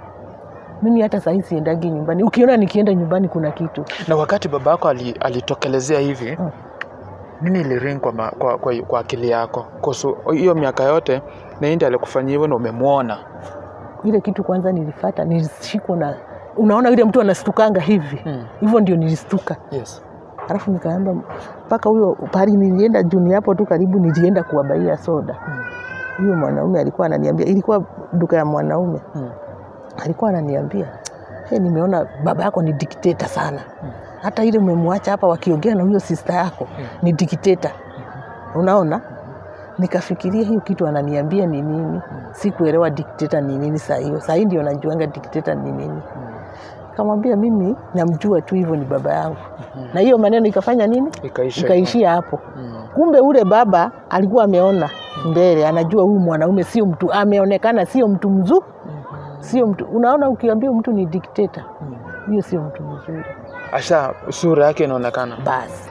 mimi hata sahii siendagi nyumbani ukiona nikienda nyumbani kuna kitu Na wakati baba yako ali, alitokelezea hivi Mm. nini iliring kwa, ma- kwa, kwa, kwa akili yako? Kuhusu hiyo miaka yote na ndi alikufanyia hivyo na umemwona. ile kitu kwanza nilifata nilishikwa na unaona yule mtu anastukanga hivi Mm. hivyo ndio nilistuka Yes. alafu nikaamba mpaka huyo pahali nilienda juni hapo tu karibu nilienda kuwabaia soda huyo mwanaume alikuwa ananiambia ilikuwa duka ya mwanaume Mm. alikuwa ananiambia hey, nimeona baba yako ni dikteta sana hata ile umemwacha hapa wakiongea na huyo sista yako ni dikteta unaona nikafikiria hiyo kitu ananiambia ni nini sikuelewa dikteta ni nini saa hiyo saa hii ndio najuanga dikteta ni nini kamwambia mimi namjua tu hivyo ni baba yangu na hiyo maneno ikafanya nini Ikaisha. ikaishia hapo Mm. kumbe ule baba alikuwa ameona mbele anajua huyu mwanaume sio mtu ameonekana sio mtu mzuri sio mtu unaona ukiambia mtu ni dikteta hiyo sio mtu mzuri Asha sura yake inaonekana. basi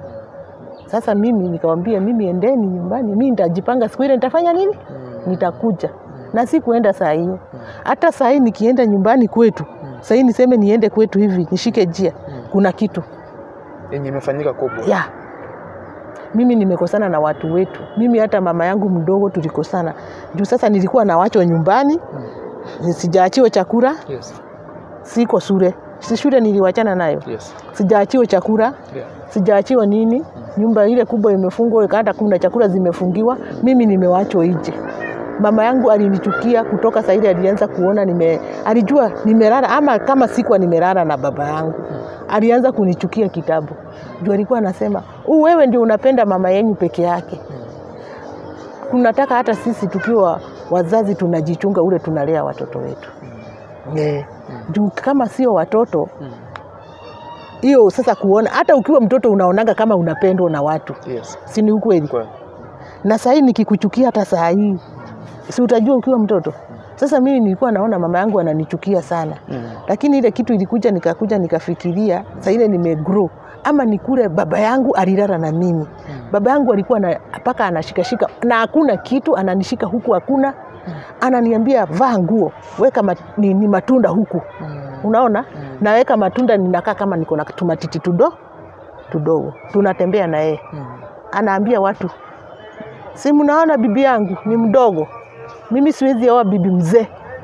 sasa mimi nikawambia mimi endeni nyumbani mi nitajipanga siku ile nitafanya nini nitakuja na si kuenda saa hiyo hata saa hii nikienda nyumbani kwetu saa hii niseme niende kwetu hivi nishike jia kuna kitu Yenye imefanyika kubwa. ya mimi nimekosana na watu wetu mimi hata mama yangu mdogo tulikosana juu sasa nilikuwa nawachwa nyumbani sijaachiwa chakula Yes. siko shule si shule niliwachana nayo Yes. sijaachiwa chakula Yeah. sijaachiwa nini nyumba ile kubwa imefungwa hata kuna chakula zimefungiwa mimi nimewachwa nje mama yangu alinichukia kutoka saa ile alianza kuona nime alijua nimelala ama kama sikuwa nimelala na baba yangu alianza kunichukia kitabu juu alikuwa anasema "Huu wewe ndio unapenda mama yenyu peke yake tunataka hata sisi tukiwa wazazi tunajichunga ule tunalea watoto wetu yeah. juu kama sio watoto Mm. hiyo sasa kuona hata ukiwa mtoto unaonaga kama unapendwa na watu Yes. si ni ukweli Kweli. na sahii nikikuchukia hata saa hii si utajua ukiwa mtoto sasa mimi nilikuwa naona mama yangu ananichukia sana Mm. lakini ile kitu ilikuja nikakuja nikafikiria saa ile nimegrow ama nikule baba yangu alilala na mimi baba yangu alikuwa na mpaka anashikashika na hakuna kitu ananishika huku hakuna ananiambia vaa nguo weka mat, ni, ni matunda huku unaona naweka matunda ninakaa kama niko na tumatiti tudo tudogo tunatembea na yeye anaambia watu si mnaona bibi yangu ni mdogo mimi siwezi oa bibi mzee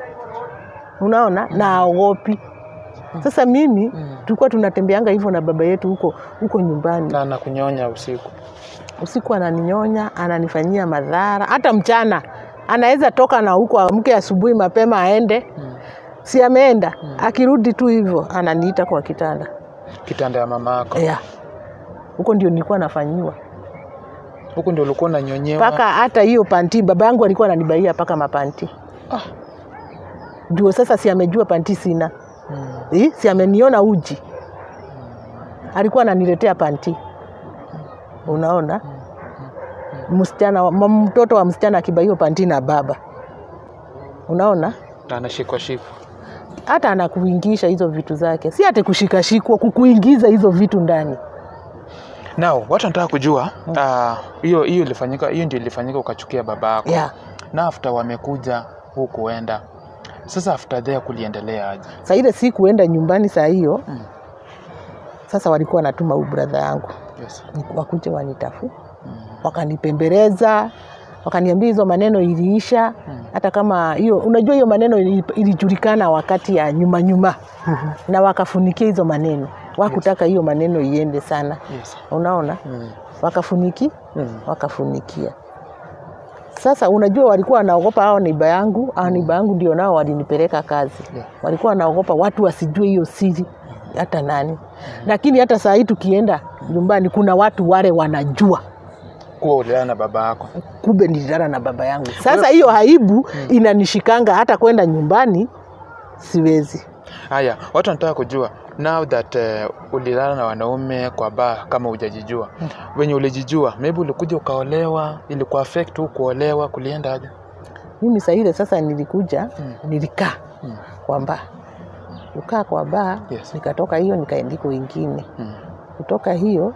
unaona na aogopi sasa mimi tulikuwa tunatembeanga hivyo na baba yetu huko huko nyumbani Na na kunyonya usiku. usiku ananinyonya ananifanyia madhara hata mchana anaweza toka na huko amke asubuhi mapema aende si ameenda akirudi tu hivyo ananiita kwa kitanda Kitanda ya mama yako. yeah. huko ndio nilikuwa nafanyiwa Huku ndio ulikuwa unanyonyewa. mpaka hata hiyo panti baba yangu alikuwa ananibaia mpaka mapanti Ah. juu sasa si amejua panti sina Mm. Eh, si ameniona uji alikuwa ananiletea panti unaona msichana wa- m- mtoto wa msichana akibaiwa panti na baba unaona Na anashikwa shikwa. hata anakuingisha hizo vitu zake si ati kushikashikwa kukuingiza hizo vitu ndani Now, watu wanataka kujua ah, hiyo hiyo ilifanyika hiyo ndio ilifanyika ukachukia baba yako. yeah. Na after wamekuja huku kuenda. Sasa after there kuliendelea aje? saa ile si kuenda nyumbani saa hiyo Mm. sasa walikuwa wanatuma huyu brother yangu Yes. ni- wakuje wanitafu wakanipembeleza wakaniambia hizo maneno iliisha hata kama hiyo unajua hiyo maneno ili- ilijulikana wakati ya nyuma nyuma na wakafunikia hizo maneno wakutaka hiyo maneno iende sana Yes. unaona Mm. wakafuniki Mm. wakafunikia sasa unajua walikuwa wanaogopa hao neiba yangu hao neiba yangu ndio nao walinipeleka kazi Yeah. walikuwa wanaogopa watu wasijue hiyo siri hata nani lakini hata saa hii tukienda nyumbani kuna watu wale wanajua Kuwa ulilala na baba yako. kumbe nililala na baba yangu sasa hiyo aibu inanishikanga hata kwenda nyumbani siwezi Haya, watu wanataka kujua now that uh, ulilala na wanaume kwa baa kama hujajijua. Wenye ulijijua, maybe ulikuja ukaolewa, ilikuwa affect tu kuolewa, kulienda aje? mimi saa ile sasa nilikuja Mm. nilikaa Mm. kwa baa kukaa kwa baa Yes. nikatoka hiyo nikaendiko ingine Mm. kutoka hiyo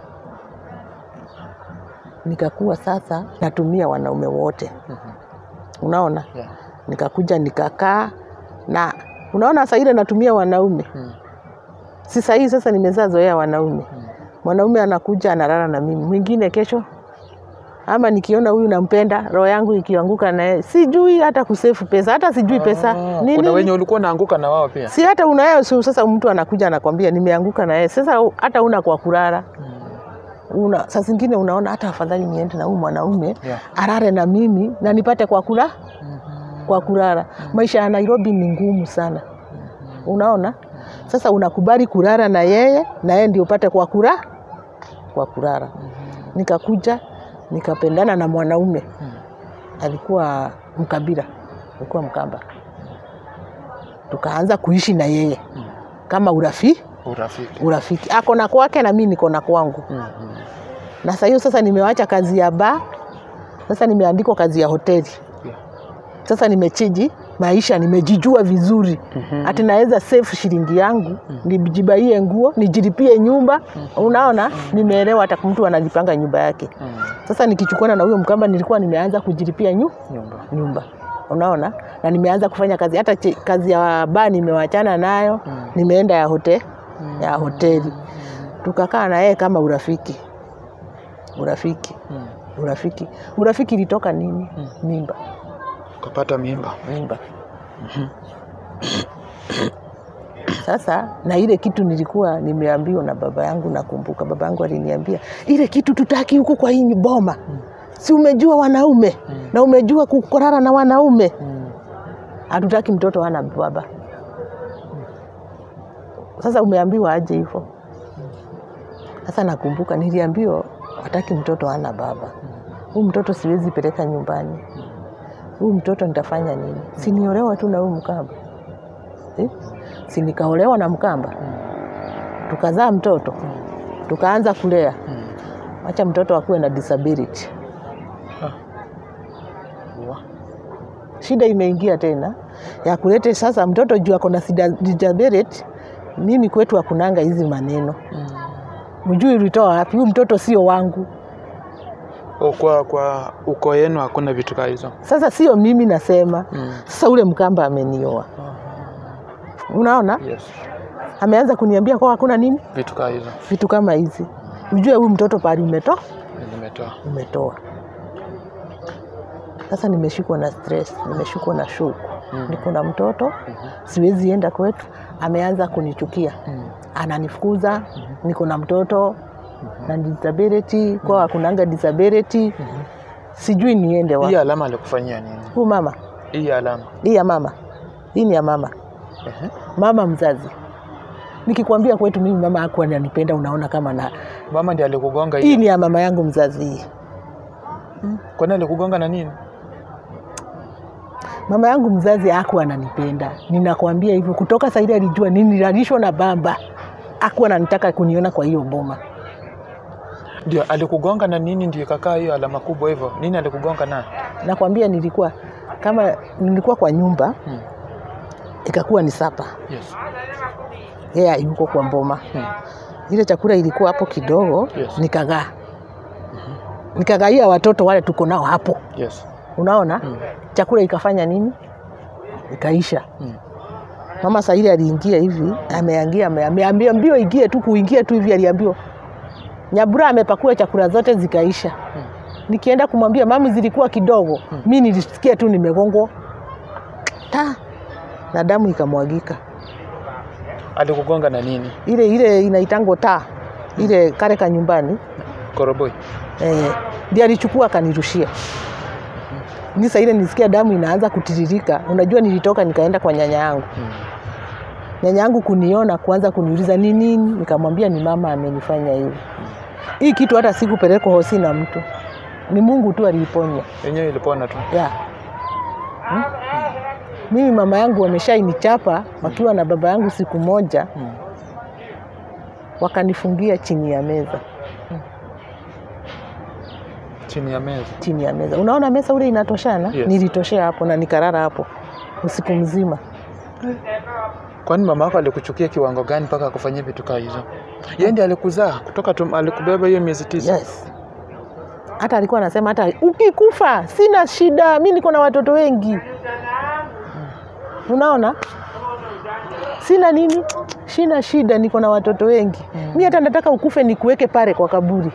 nikakuwa sasa natumia wanaume wote Mhm. unaona Yeah. nikakuja nikakaa na unaona saa ile natumia wanaume Mm. si sahii sasa nimezaa zoea wanaume Mm. mwanaume anakuja analala na mimi mwingine kesho ama nikiona huyu nampenda roho yangu ikianguka naye sijui hata kusefu pesa hata sijui pesa Ah, Ni kuna nini? wenye ulikuwa unaanguka na wao pia. si hata unayo si sasa mtu anakuja anakwambia nimeanguka na yeye sasa u- hata una kwa kulala una saa zingine unaona hata afadhali niende na huyu mwanaume Yeah. arare na mimi na nipate kwa kula kwa kulala maisha ya nairobi ni ngumu sana unaona sasa unakubali kulala na yeye na yeye ndio upate kwa kula kwa kulala nikakuja nikapendana na mwanaume alikuwa mkabila alikuwa mkamba tukaanza kuishi na yeye kama urafiki Urafiki. urafiki ako na kwake na mi niko na kwangu Mhm. na saa hiyo sasa nimewacha kazi ya baa sasa nimeandikwa kazi ya hoteli Yeah. sasa nimechiji maisha nimejijua vizuri Mhm. hati naweza save shilingi yangu nijibaie nguo nijilipie nyumba unaona nimeelewa hata mtu analipanga nyumba yake Mm. sasa nikichukuana na huyo mkamba nilikuwa nimeanza kujilipia nyu, Nyumba. nyumba unaona na nimeanza kufanya kazi hata chi- kazi ya baa nimewachana nayo Mm. nimeenda ya hote, ya hoteli tukakaa na yeye kama urafiki urafiki Mm. urafiki urafiki ilitoka nini mimba Ukapata mimba. mimba sasa na ile kitu nilikuwa nimeambiwa na baba yangu nakumbuka baba yangu aliniambia ile kitu tutaki huku kwa hii boma si umejua wanaume na umejua kukorara na wanaume Mm. hatutaki mtoto ana baba sasa umeambiwa aje hivyo sasa nakumbuka niliambiwa hataki mtoto ana baba huu mtoto siwezi peleka nyumbani huu mtoto nitafanya nini siniolewa tu na huu mkamba eh? si nikaolewa na mkamba tukazaa mtoto tukaanza kulea Mm. wacha mtoto akuwe na disability Wa. shida imeingia tena ya kulete sasa mtoto juu ako na sida- disability mimi kwetu hakunanga hizi maneno Mm. mjui ulitoa wapi huu mtoto sio wangu O, kwa kwa uko yenu hakuna vitu kaa hizo. sasa sio mimi nasema Mm. sasa ule mkamba amenioa unaona Yes. ameanza kuniambia kwa hakuna nini Vitu kaa hizo vitu kama hizi ujue huyu mtoto pali umetoa nimetoa. umetoa sasa nimeshikwa na stress nimeshikwa na shuku Mm. niko na mtoto siwezi enda kwetu ameanza kunichukia Mm. ananifukuza niko na mtoto na disability kwa hakunanga disability sijui niende Hii wapi alama alikufanyia nini? huu mama Hii alama. hii ya mama hii ni ya mama Ehe. mama mzazi nikikwambia kwetu mimi mama hakuwa ananipenda unaona kama na Mama ndiye alikugonga hii hii. ni ya mama yangu mzazi hii Kwani alikugonga na nini? mama yangu mzazi hakuwa ananipenda ninakwambia hivyo kutoka saidi alijua nini nilalishwa na bamba hakuwa ananitaka kuniona kwa hiyo boma Ndio alikugonga na nini ndio ikakaa hiyo alama kubwa hivyo? Nini alikugonga na? nakwambia nilikuwa kama nilikuwa kwa nyumba Hmm. ikakuwa ni sapa Yes. yeye yuko kwa mboma Hmm. ile chakula ilikuwa hapo kidogo Yes. nikagaa nikagaia watoto wale tuko nao hapo Yes. unaona Hmm. chakula ikafanya nini ikaisha Hmm. mama saa ile aliingia hivi ameangia ame- ameambiwa mbio ingie tu kuingia tu hivi aliambiwa nyabura amepakua chakula zote zikaisha Hmm. nikienda kumwambia mami zilikuwa kidogo mi nilisikia tu nimegongwa ta na damu ikamwagika Alikugonga na nini? ile ile inaitangwa taa ile kare ka nyumbani Koroboi. eh, ndiye alichukua akanirushia. Ni saa ile nisikia damu inaanza kutiririka, unajua nilitoka nikaenda kwa nyanya yangu. Hmm. Nyanya yangu kuniona kuanza kuniuliza ni nini, nikamwambia ni mama amenifanya hivi. Hii kitu hata sikupelekwa hosi na mtu, ni Mungu tu aliiponya Yenyewe ilipona tu. ya hmm? Mimi mama yangu wameshainichapa wakiwa na baba yangu siku moja, Hmm. wakanifungia chini ya meza, Chini ya meza. chini ya meza. Unaona meza ule inatoshana, Yes. nilitoshea hapo na nikarara hapo usiku mzima. Kwani mama yako alikuchukia kiwango gani mpaka akufanyia vitu kaa hizo? Yeye ndiye alikuzaa kutoka tum, alikubeba hiyo miezi tisa. Yes. Hata alikuwa anasema hata ukikufa sina shida, mi niko na watoto wengi. Unaona, sina nini, sina shida, niko na watoto wengi. Mi hata nataka ukufe nikuweke pale kwa kaburi.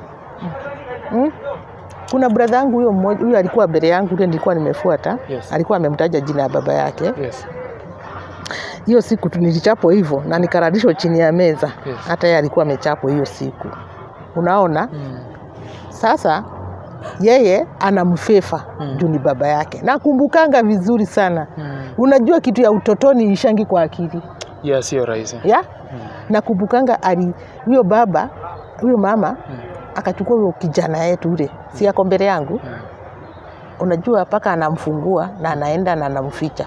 Mm? Kuna brother yangu huyo mmoja, huyo alikuwa mbele yangu, ule nilikuwa nimefuata. Yes. Alikuwa amemtaja jina ya baba yake. Yes. Hiyo siku tu nilichapwa hivyo na nikarudishwa chini ya meza. Yes. Hata yeye alikuwa amechapwa hiyo siku. Unaona? Hmm. Sasa yeye anamfefa Mm. juu ni baba yake. Nakumbukanga vizuri sana. Hmm. Unajua kitu ya utotoni ishangi kwa akili Yeah, sio rahisi. ya Hmm. nakumbukanga ali huyo baba huyo mama Hmm. akachukua huyo kijana yetu ule, si ako mbele yangu, Hmm. unajua mpaka anamfungua na anaenda na anamficha.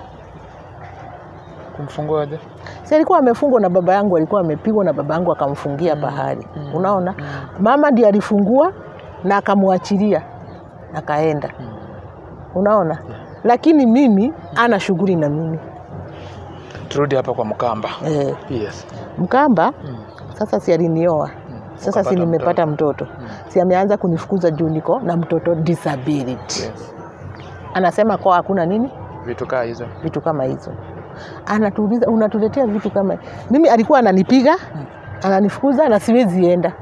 Kumfungua aje? Si alikuwa amefungwa na baba yangu, alikuwa amepigwa na baba yangu akamfungia pahali. Mm. Unaona, Mm. mama ndiye alifungua na akamwachilia akaenda. Hmm. Unaona, lakini mimi ana shughuli na mimi Turudi hapa kwa Mkamba. eh, Yes. Mkamba Hmm. sasa si alinioa Hmm. sasa, si Ukapata nimepata mtoto, Hmm. si ameanza kunifukuza juu niko na mtoto disability. Yes. Anasema kwa hakuna nini Vitu kaa hizo. vitu kama hizo, anatuuliza unatuletea vitu kama mimi. Alikuwa ananipiga ananifukuza na siwezi enda,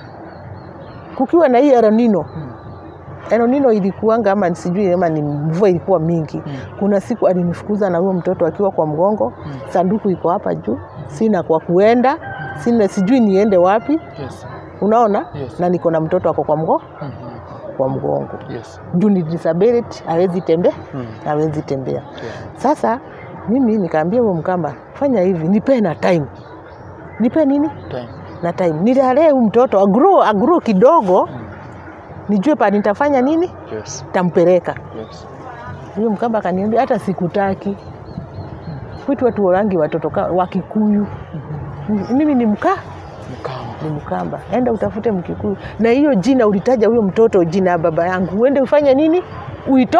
kukiwa na hii eronino Hmm. Enonino ilikuanga ama sijui ama ni mvua ilikuwa mingi. Mm. Kuna siku alinifukuza na huyo mtoto akiwa kwa mgongo, Mm. sanduku iko hapa juu, sina kwa kuenda, sina sijui niende wapi, Yes. unaona Yes. na niko na mtoto ako kwa mgo, Mhm. kwa mgongo Yes. juu ni disability, hawezi tembea, Mm. hawezi tembea. Yeah. Sasa mimi nikaambia huyo Mkamba, fanya hivi, nipe na time, nipe nini Time. na time, nilalee huyu mtoto agro agro kidogo, Mm. nijue pa nitafanya nini, Yes. tampeleka Yes. huyo Mkamba akaniambia hata sikutaki kwetu watu warangi watoto ka- wa Kikuyu. Mimi ni mkaa Mkamba. ni Mkamba, enda utafute Mkikuyu. Na hiyo jina ulitaja huyo mtoto jina ya baba yangu, uende ufanye nini, uito.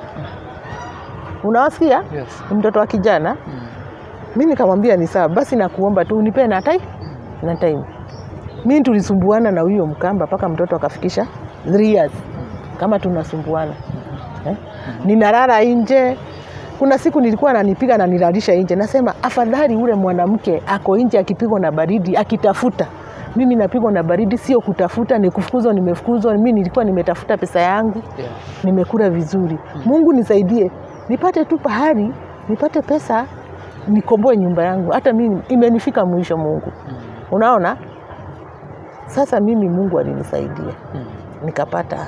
Unawasikia, Yes. ni mtoto wa kijana. Mm. Mi nikamwambia ni sawa, basi nakuomba tu unipe na time na time. Mi tulisumbuana na huyo Mkamba mpaka mtoto akafikisha three years, kama tunasumbuana eh? Ninalala nje. Kuna siku nilikuwa ananipiga na nilalisha nje, nasema afadhali ule mwanamke ako nje akipigwa na baridi akitafuta mimi napigwa na baridi, sio kutafuta, ni kufukuzwa. Nimefukuzwa, mimi nilikuwa nimetafuta pesa yangu, Yeah. nimekula vizuri. Mungu nisaidie, nipate tu pahali, nipate pesa, nikomboe nyumba yangu. Hata mimi imenifika mwisho, Mungu. Mm. Unaona, sasa mimi Mungu alinisaidia Mm. nikapata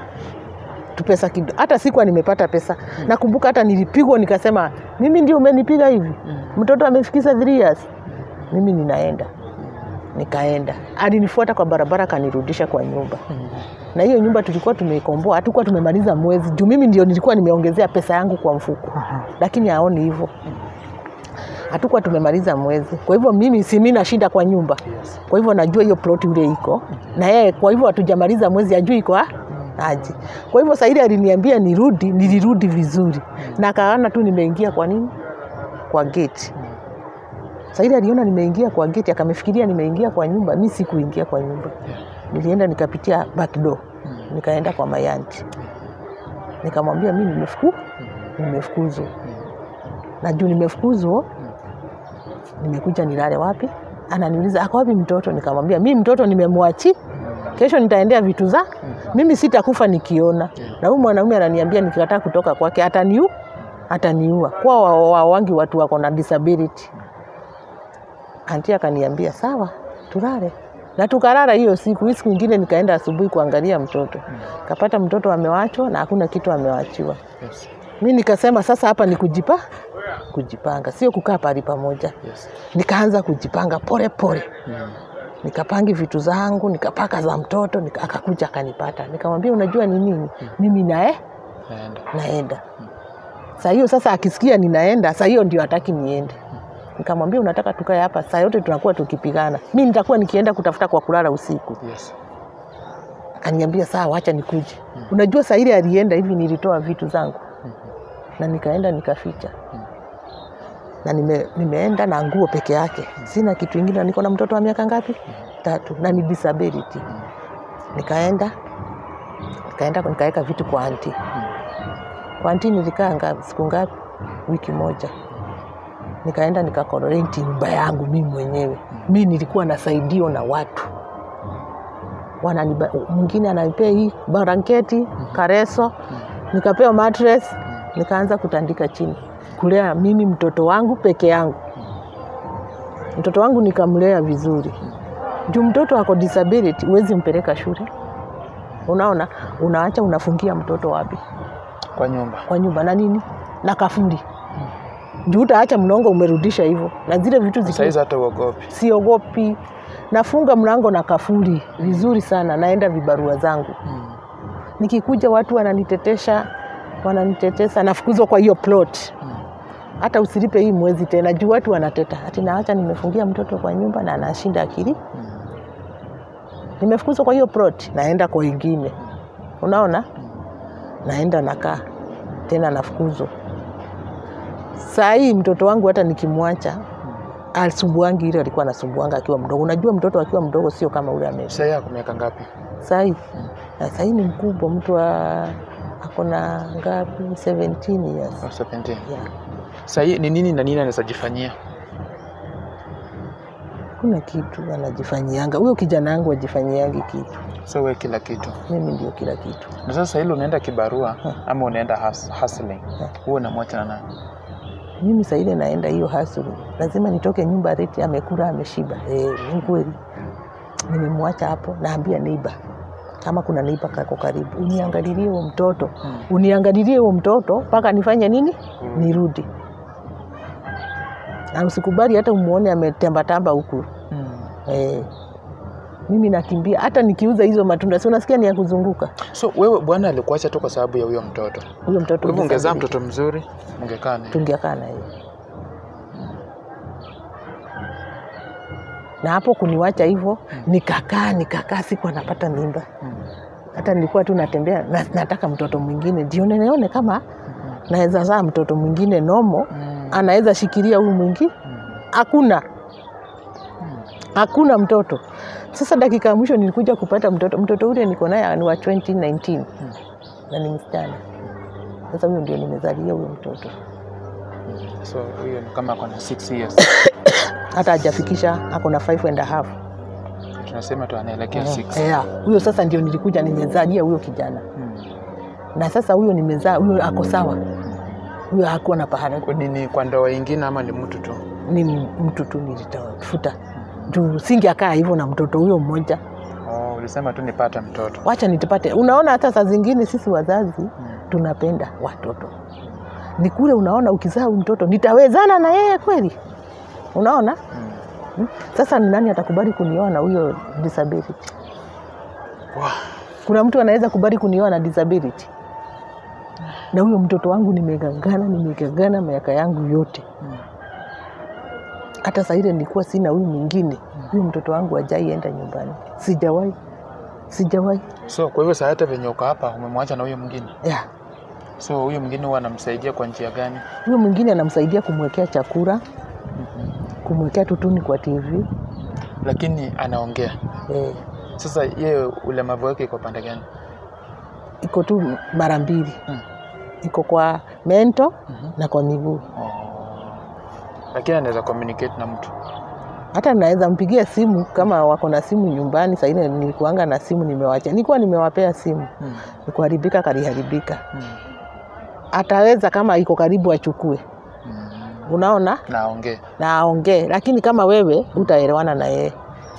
tu pesa kidogo. Hata sikuwa nimepata pesa. Nakumbuka hata nilipigwa, nikasema mimi ndio umenipiga hivi, Mm. mtoto amefikisha three years, mimi ninaenda. Nikaenda, alinifuata kwa barabara, akanirudisha kwa nyumba Mm. na hiyo nyumba tulikuwa tumeikomboa, hatukuwa tumemaliza mwezi juu mimi ndio nilikuwa nimeongezea pesa yangu kwa mfuko, lakini haoni hivyo. hatukuwa tumemaliza mwezi. Kwa hivyo mimi si mimi nashinda kwa nyumba, Yes. kwa hivyo najua hiyo plot ule iko na yeye, kwa hivyo hatujamaliza mwezi, ajui iko a- aje. Kwa hivyo saa ile aliniambia nirudi, nilirudi vizuri na akaona tu nimeingia kwa nini kwa gate. Saa ile aliona nimeingia kwa gate, akamefikiria nimeingia kwa nyumba. Mi sikuingia kwa nyumba, nilienda nikapitia back door, nikaenda kwa mayanti, nikamwambia mi nimefuku nimefukuzwa na juu nimefukuzwa, nimekuja nilale wapi? Ananiuliza ako wapi mtoto? Nikamwambia mi mtoto nimemwachi, kesho nitaendea vitu za mimi, sitakufa nikiona. Na huyu mwanaume ananiambia nikikataa kutoka kwake ataniu ataniua, kwa wa- wa- wangi watu wako na disability. Anti akaniambia sawa, tulale na tukalala hiyo siku. Hii siku ingine nikaenda asubuhi kuangalia mtoto, kapata mtoto amewachwa na hakuna kitu amewachiwa. Yes. Mi nikasema sasa hapa ni kujipa kujipanga, sio kukaa pahali pamoja. Yes. Nikaanza kujipanga pole pole, Mm. nikapangi vitu zangu, nikapaka za mtoto nika, akakuja akanipata, nikamwambia unajua ni nini, mimi nae Naenda. naenda saa hiyo. Sasa akisikia ninaenda, saa hiyo ndio hataki niende. Nikamwambia unataka tukae hapa saa yote tunakuwa tukipigana, mi nitakuwa nikienda kutafuta kwa kulala usiku. Yes. Akaniambia sawa, wacha nikuje. Unajua saa ile alienda hivi, nilitoa vitu zangu na nikaenda nikaficha na nime, nimeenda na nguo peke yake, sina kitu ingine. na Niko na mtoto wa miaka ngapi? Tatu, na ni disability. Nikaenda nikaenda nikaweka vitu kwa anti. Kwa anti nilikaa ngapi, siku ngapi? Wiki moja. Nikaenda nikakororenti nyumba yangu mimi mwenyewe. Mi nilikuwa nasaidio na watu wananiba, mwingine ananipea hii blanketi kareso, nikapewa mattress, nikaanza kutandika chini kulea mimi mtoto wangu peke yangu. Mtoto wangu nikamlea vizuri juu mtoto ako disability, huwezi mpeleka shule. Unaona, unaacha unafungia mtoto wapi? Kwa nyumba. Kwa nyumba na nini na kafuri, juu utaacha mlongo umerudisha hivyo, na zile vitu zikiwa Saizi hata uogopi. siogopi, nafunga mlango na kafuri vizuri sana, naenda vibarua zangu. Nikikuja watu wananitetesha, wananitetesa, nafukuzwa kwa hiyo plot. Hata usilipe hii mwezi tena, juu watu wanateta ati naacha nimefungia mtoto kwa nyumba na anashinda akili. Nimefukuzwa kwa hiyo plot, naenda kwa ingine, unaona, naenda nakaa tena, nafukuzwa. Saa hii mtoto wangu hata nikimwacha asumbuangi ile alikuwa anasumbuanga akiwa mdogo. Unajua mtoto akiwa mdogo sio kama ule ame Sasa yako miaka ngapi? sahii sahii ni mkubwa, mtu wa akona ngapi, 17 years Oh, 17. yeah. Sasa hii ni nini na nini anaweza jifanyia? Kuna kitu anajifanyianga huyo kijana wangu ajifanyiangi kitu, So wewe kila kitu. mimi ndio kila kitu. Na sasa hilo unaenda kibarua ama unaenda hus- hustling? Wewe unamwacha na nani? Mimi saa ile naenda hiyo hasuru, lazima nitoke nyumba reti amekula ameshiba. Eh, ni kweli nimemwacha hapo, naambia neiba kama kuna neiba kako karibu, uniangalilie huo mtoto uniangalilie huo mtoto mpaka nifanye nini, nirudi. Na usikubali hata umuone ametambatamba huku Mm. eh. Mimi nakimbia hata nikiuza hizo matunda, si unasikia ni ya kuzunguka So wewe bwana alikuacha tu kwa sababu ya huyo mtoto. huyo mtoto. Kwa hivyo ungezaa disability. mtoto mzuri, ungekaa naye. tungekaa na yeye na hapo kuniwacha hivyo, nikakaa nikakaa, siku anapata mimba. Mm. Hata nilikuwa tu natembea na, nataka mtoto mwingine ndio nione kama naweza zaa mtoto mwingine nomo, Mm. anaweza shikilia huyu mwingi. Hakuna, hakuna mtoto. Sasa dakika ya mwisho nilikuja kupata mtoto. Mtoto ule niko naye ni wa 2019 na ni msichana. Sasa huyo ndio nimezalia huyo mtoto, So huyo ni kama ako na 6 years. hata hajafikisha, ako na five and a half. Tunasema tu anaelekea 6. Yeah, huyo sasa ndio nilikuja nimezalia huyo kijana, Mm. na sasa huyo nimezaa, huyo ako sawa, huyo hakuwa na pahali, Ni, ni kwa ndoa ingine ama ni mtu tu? ni mtu tu nilitafuta juu singeakaa hivyo na mtoto huyo mmoja. Oh, ulisema tu nipate mtoto. Wacha nitipate. Unaona, hata saa zingine sisi wazazi tunapenda watoto, ni kule unaona, ukizaa huyu mtoto nitawezana na yeye kweli? Unaona Mm. Hmm? Sasa ni nani atakubali kunioa na huyo disability? Wow. Kuna mtu anaweza kubali kunioa na disability? Na huyo mtoto wangu nimegangana, nimegangana miaka yangu yote, Mm. hata saa ile nilikuwa sina huyu mwingine huyu mtoto wangu ajaienda nyumbani sijawahi sijawahi So kwa hivyo saa hata venye uko hapa umemwacha na huyo mwingine. yeah. So huyo mwingine huwa anamsaidia kwa njia gani? huyu mwingine anamsaidia kumwekea chakula kumwekea tutuni kwa tv Lakini anaongea. eh, Sasa yeye ulemavu wake iko pande gani? iko tu mara mbili Mm. iko kwa mento Mhm. na kwa miguu Oh. Lakini anaweza communicate na mtu. hata naweza mpigia simu kama wako na simu nyumbani. Saa ile nilikuanga na simu nimewacha, nilikuwa nimewapea simu, Mm. ikuharibika kaliharibika. Mm. Ataweza kama iko karibu achukue, Mm. unaona, Na aongee. na aongee, lakini kama wewe utaelewana na yeye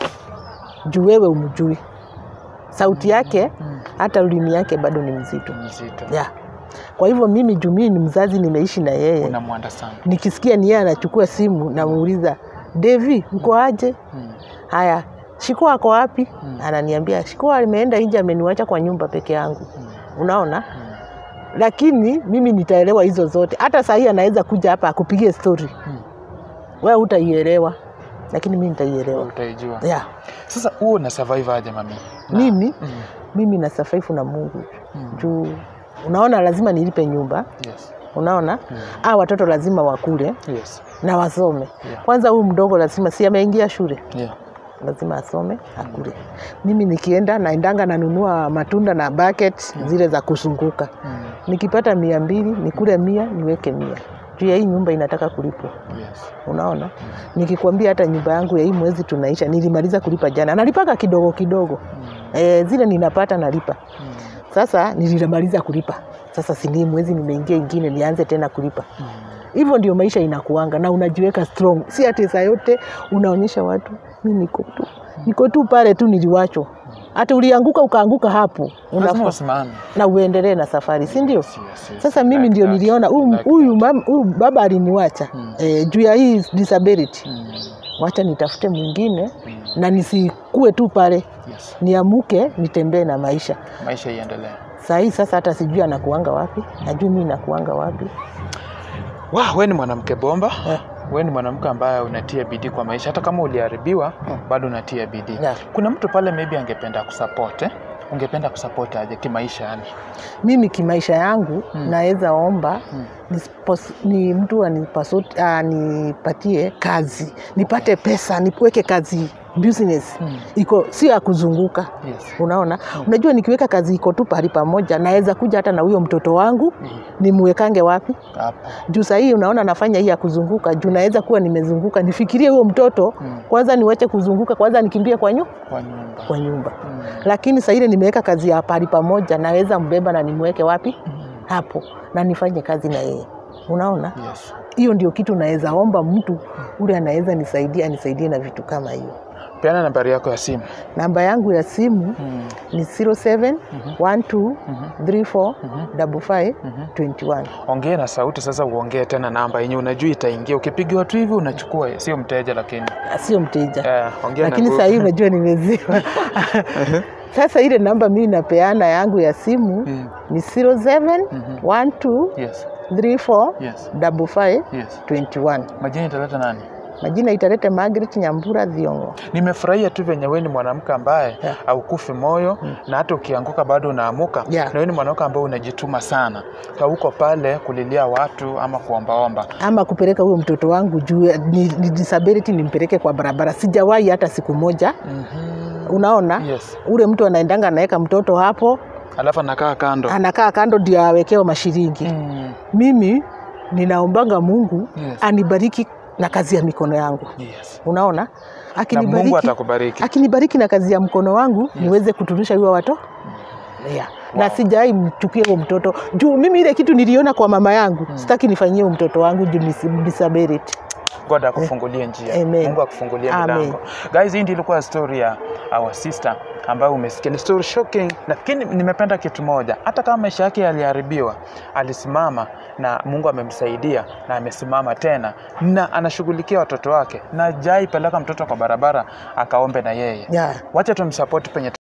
juu wewe umjui sauti yake, Mm. hata ulimi yake bado ni mzito Mzito. yeah. Kwa hivyo mimi juu mimi ni mzazi, nimeishi na yeye, Unamwunderstand. nikisikia ni yeye anachukua simu, namuuliza Devi, uko aje? Mm. Haya, Shiko ako wapi? Mm. Ananiambia Shiko ameenda nje, ameniwacha kwa nyumba peke yangu. Mm. Unaona, Mm. lakini mimi nitaelewa hizo zote. Hata saa hii anaweza kuja hapa akupigie story, Mm. wewe utaielewa, lakini mimi nitaielewa. Utaijua. Yeah. Sasa huo una survive aje mami? Na- Mimi Mm. mimi na safaifu na Mungu Mm. juu unaona, lazima nilipe nyumba, Yes. unaona Mm. a watoto lazima wakule Yes. na wasome. Yeah. Kwanza huyu mdogo lazima, si ameingia shule, Yeah. lazima asome akule. Mimi nikienda naendanga nanunua matunda na bucket zile za kuzunguka Mm. nikipata mia mbili nikule mia niweke mia juu ya hii nyumba inataka kulipwa Yes. unaona nikikwambia hata nyumba yangu ya hii mwezi tunaisha nilimaliza kulipa jana nalipaka kidogo kidogo Mm. e, zile ninapata nalipa Mm. sasa nilimaliza kulipa sasa sini mwezi nimeingia ingine nianze tena kulipa Mm. hivyo ndio maisha inakuanga na unajiweka strong si ati saa yote unaonyesha watu mi niko tu niko tu pale tu niliwachwa hata ulianguka ukaanguka hapo Lazima unafaa usimame. na uendelee na safari si ndio Yes, yes, yes. sasa mimi Like ndio that. niliona huyu Like huyu mam- huyu baba aliniwacha Mm. eh, juu ya hii disability Mm. wacha nitafute mwingine Mm. na nisikue tu pale Yes. niamuke nitembee na maisha Maisha iendelee. saa hii sasa hata sijui anakuanga wapi najui mi nakuanga wapi Wow, wewe ni mwanamke bomba. Eh. Wewe ni mwanamke ambaye unatia bidii kwa maisha, hata kama uliharibiwa Mm. bado unatia bidii. Yeah. Kuna mtu pale maybe angependa kusupport eh? Ungependa kusupport aje kimaisha yani? mimi kimaisha yangu Mm. naweza omba Mm. nispos- ni mtu anipasut- anipatie kazi nipate pesa niweke kazi business Mm. iko sio ya kuzunguka Yes. unaona unajua nikiweka kazi iko tu pahali pamoja naweza kuja hata na huyo mtoto wangu Mm. nimwekange wapi Hapo. juu sahii unaona nafanya hii ya kuzunguka juu naweza kuwa nimezunguka nifikirie huyo mtoto Mm. kwanza niwache kuzunguka kwanza nikimbie kwa, nyu, Kwa nyumba. kwa nyumba Mm. lakini saa ile nimeweka kazi ya pahali pamoja naweza mbeba na nimweke wapi Mm. hapo na nifanye kazi na yeye unaona Yes. hiyo ndio kitu naweza omba mtu ule anaweza nisaidia anisaidie na vitu kama hiyo Peana nambari yako ya simu. namba yangu ya simu Mm. ni 07 12 Mhm. 34 Mhm. 55 Mhm. 21 Ongea na sauti sasa, uongee tena namba yenye unajua itaingia. Ukipigiwa tu hivi unachukua, sio mteja lakini. sio mteja Eh, ongea lakini na saa hii nguvu. unajua nimeziwa sasa ile namba mimi napeana yangu ya simu Mm. ni 07 Mhm. 12 Yes. 34 Yes. 55 Yes. 21 Majina italeta nani? majina italete Margaret Nyambura Thiongo Nimefurahia tu venye wewe ni mwanamke ambaye Yeah. haukufi moyo na hata ukianguka bado unaamuka. Yeah. Na wewe ni mwanamke ambaye unajituma sana, hauko pale kulilia watu ama kuombaomba. ama kupeleka huyo mtoto wangu juu ni, ni disability nimpeleke kwa barabara sijawahi hata siku moja Mhm. unaona Yes. ule mtu anaendanga anaweka mtoto hapo Alafu anakaa kando. anakaa kando ndio awekewe mashiringi Mm. mimi ninaombanga mungu Yes. anibariki na kazi ya mikono yangu Yes. unaona Na Mungu akinibariki, atakubariki. akinibariki na kazi ya mkono wangu niweze kutunisha huyo wato yeah. na sijai mchukie huo mtoto juu mimi ile kitu niliona kwa mama yangu sitaki nifanyie huyo mtoto wangu juu ni disability God akufungulie njia. Amen. Mungu akufungulie Amen. milango. Guys, hii ndio ilikuwa story ya our sister ambayo umesikia. Ni story shocking, lakini nimependa kitu moja. Hata kama maisha yake yaliharibiwa, alisimama na Mungu amemsaidia na amesimama tena na anashughulikia watoto wake na jai peleka mtoto kwa barabara akaombe na yeye. yeah. Wacha tumsupport penye